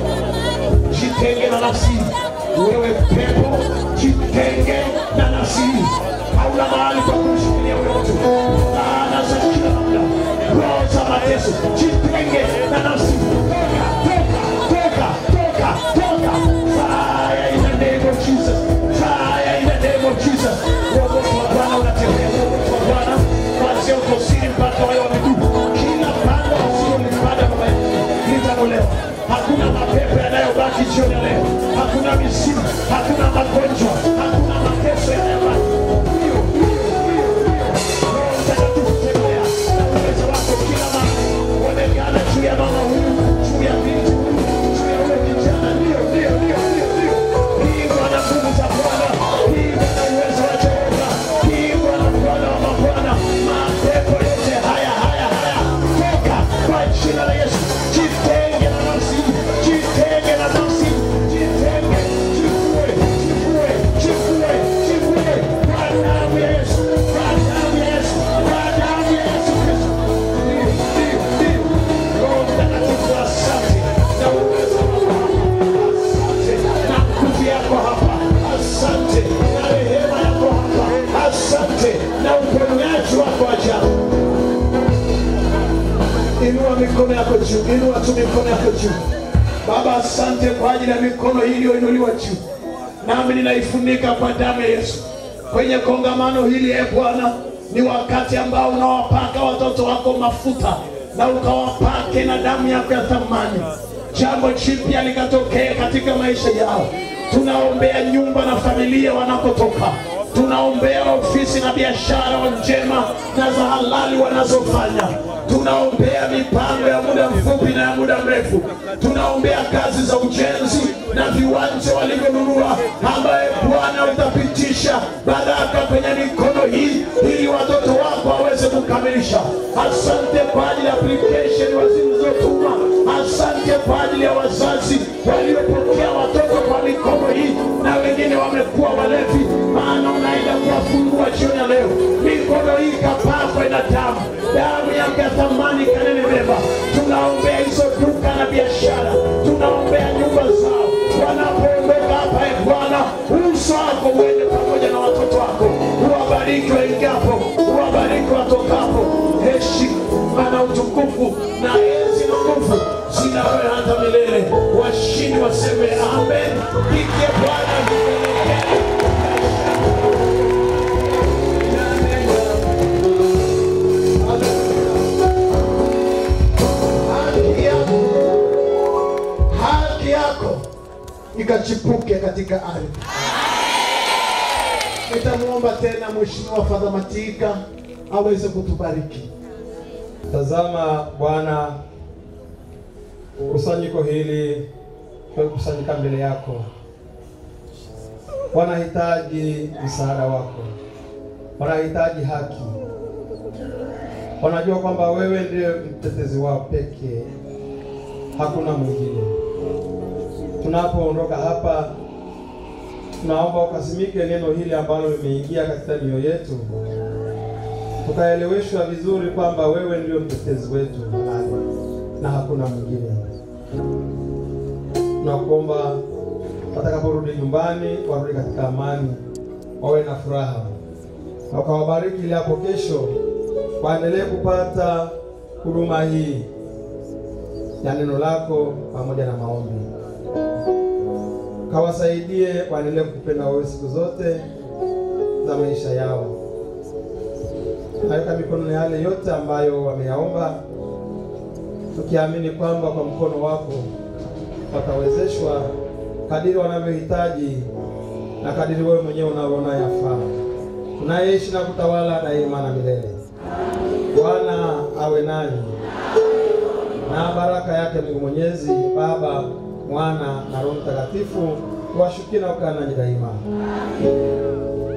Jitenge na nafsi wewe pepo, jitenge na nafsi hii. Hauna mahali pa kumshikilia huyo mtu. Laana za kila namna, roho za mateso, jitenge na nafsi. Toka, toka, toka, toka, toka. Fire in the name of Jesus. Fire in the name of Jesus. Uongozi wa Bwana unatembea, uongozi wa Bwana kuanzia utosini mpaka wale wa miguu. Kila pando usilolipanda baba yetu litang'olewa. Hakuna mapepo yanayobaki jioni ya leo, hakuna misimu, hakuna magonjwa, hakuna mateso yanayobaki. Ndio, ndio, ndio, ndio. Roho Mtakatifu tembea na uwezo wako kila mahali, onekana juu ya mama huyu, juu ya binti huyu, juu ya ule kijana. Ndio, ndio, ndio, ndio, ndio. Pigwa na nguvu za Bwana, pigwa na uwezo wa Jehova, pigwa na Bwana wa mabwana. Mapepo yote haya haya haya, toka kwa jina la Yesu. Jitenge na nafsi, jitenge na nafsi, jitenge, jifue, jifue, jifue, jifue kwa damu ya Yesu, kwa damu ya Yesu, kwa damu ya Yesu Kristo. Ndio, ndio, ndio. Roho Mtakatifu, asante na uwezo wako Asante na nguvu yako hapa, asante na rehema yako hapa, asante na uponyaji wako ajabu. Inua mikono yako juu, inua tu mikono yako juu. Baba, asante kwa ajili ya mikono hii iliyoinuliwa juu, nami ninaifunika kwa damu ya Yesu. Kwenye kongamano hili, e Bwana, ni wakati ambao unawapaka watoto wako mafuta na ukawapake na damu yako ya thamani. Jambo jipya likatokea katika maisha yao. Tunaombea nyumba na familia wanakotoka tunaombea ofisi na biashara njema na za halali wanazofanya. Tunaombea mipango ya muda mfupi na ya muda mrefu. Tunaombea kazi za ujenzi na viwanja walivyonunua, ambaye Bwana utapitisha baraka kwenye mikono hii ili watoto wako waweze kukamilisha. Asante kwa ajili ya application wazilizotuma. Asante kwa ajili ya wazazi waliopokea watoto kwa mikono hii na wengine wamekuwa walevi, maana unaenda kuwafungua jioni ya leo. Mikono hii ikapakwe na damu, damu yake ya thamani kanene mema. Tunaombea hizo duka na biashara, tunaombea nyumba zao wanapoondoka hapa. E Bwana, uso wako uende pamoja na watoto wako, uwabariki waingiapo, uwabariki watokapo. Heshima na utukufu na enzi na nguvu zina wewe hata milele. Washindi waseme amen. Pigie Bwana vigelegele. Haki yako, haki yako ikachipuke katika ardhi. Nitamwomba tena Mheshimiwa Fadha Matika aweze kutubariki. Tazama Bwana, kusanyiko hili tumekusanyika mbele yako, wanahitaji msaada wako, wanahitaji haki, wanajua kwamba wewe ndiye mtetezi wao pekee, hakuna mwingine. Tunapoondoka hapa, tunaomba ukasimike neno hili ambalo limeingia katika mioyo yetu tukaeleweshwa vizuri kwamba wewe ndio mtetezi wetu halali na hakuna mwingine. Tunakuomba watakaporudi nyumbani warudi katika amani, wawe na furaha, na ukawabariki ili hapo kesho waendelee kupata huduma hii ya neno lako pamoja na maombi. Kawasaidie waendelee kukupenda wewe siku zote za maisha yao naweka mikono yale yote ambayo wameyaomba, tukiamini kwamba kwa mkono wako watawezeshwa kadiri wanavyohitaji na kadiri wewe mwenyewe unavyoona yafaa. Tunayeishi na kutawala daima na milele. Bwana awe nanyi na baraka yake Mungu Mwenyezi, Baba, Mwana na Roho Mtakatifu washukie na kukaa nanyi daima.